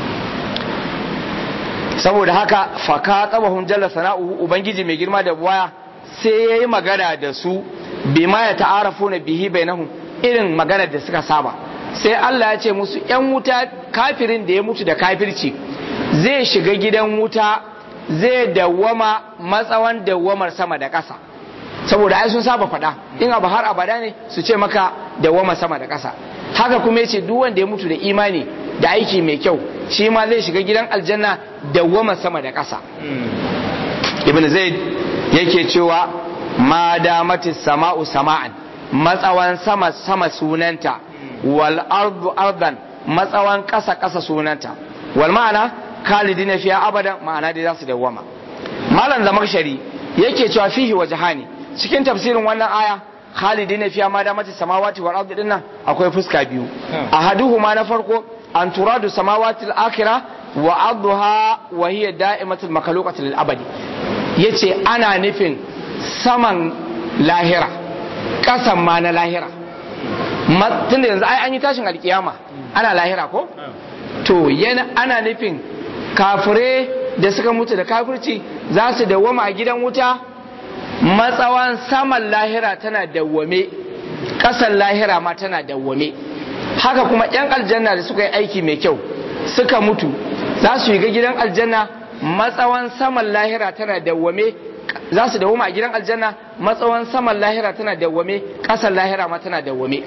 saboda haka faka tabahum jalla sana'uhu ubangiji mai girma da buwaya sai yayi magana da su bima ya ta'arafu na bihi bainahum irin maganar da suka saba sai Allah ya ce musu ‘yan wuta kafirin da ya mutu da kafirci zai shiga gidan wuta zai dawwama matsawan dawwamar sama da ƙasa saboda ai sun saba faɗa in abu har abada ne su ce maka dawwama sama da ƙasa haka kuma yace duk wanda ya mutu da imani da aiki mai kyau shi ma zai shiga gidan aljanna dawwama sama da ƙasa ibn zaid yake cewa ma damati sama'u sama'an matsawan sama sama sunanta wal ardu ardan matsawan ƙasa ƙasa sunanta wal ma'ana khalidina fiya abadan ma'ana dai za su dawwama malam zamakshari yake cewa fihi wajhani cikin tafsirin wannan aya khalidina fiya ma damati samawati wal ardu dinnan akwai fuska biyu ahaduhuma na farko an turadu samawati al akhirah wa arduha wa hiya da'imatul makhluqati lil abadi yace ana nufin saman lahira kasan ma na lahira tunda yanzu ai an yi tashin alkiyama ana lahira ko to yana ana nufin kafire da suka mutu da kafirci za su dawwama a gidan wuta matsawan saman lahira tana dawwame kasan lahira ma tana dawwame haka kuma yan aljanna da suka yi aiki mai kyau suka mutu za su shiga gidan aljanna matsawan saman lahira tana dawwame za su dawwama a gidan aljanna matsawan saman lahira tana dawwame kasan lahira ma tana dawwame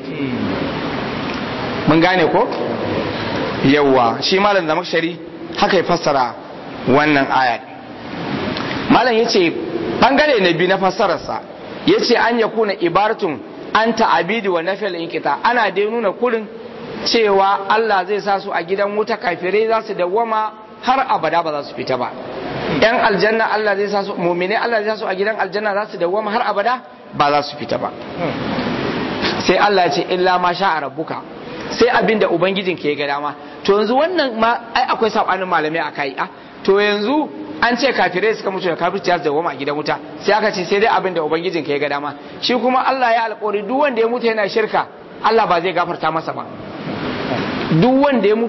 mun gane ko yawwa shi malam da makshari haka ya fassara wannan aya malam ya ce bangare na biyu na fassararsa ya ce an ya kuna ibaratun an ta'abidi wa nafil inkita ana dai nuna kurin cewa Allah zai sa su a gidan wuta kafirai za su dawwama har abada ba za su fita ba yan aljanna Allah zai sa su mu'mine Allah zai sa su a gidan aljanna za su dawwama har abada ba za su fita ba sai Allah ya ce illa ma sha rabbuka sai abin da ubangijin ke ga dama to yanzu wannan ma ai akwai sabanin malamai a kai a to yanzu an ce kafirai suka mutu da kafirci ya dawwama a gidan wuta sai aka ce sai dai abin da ubangijin ke ga dama shi kuma Allah ya alƙawari duk wanda ya mutu yana shirka Allah ba zai gafarta masa ba duk wanda ya mutu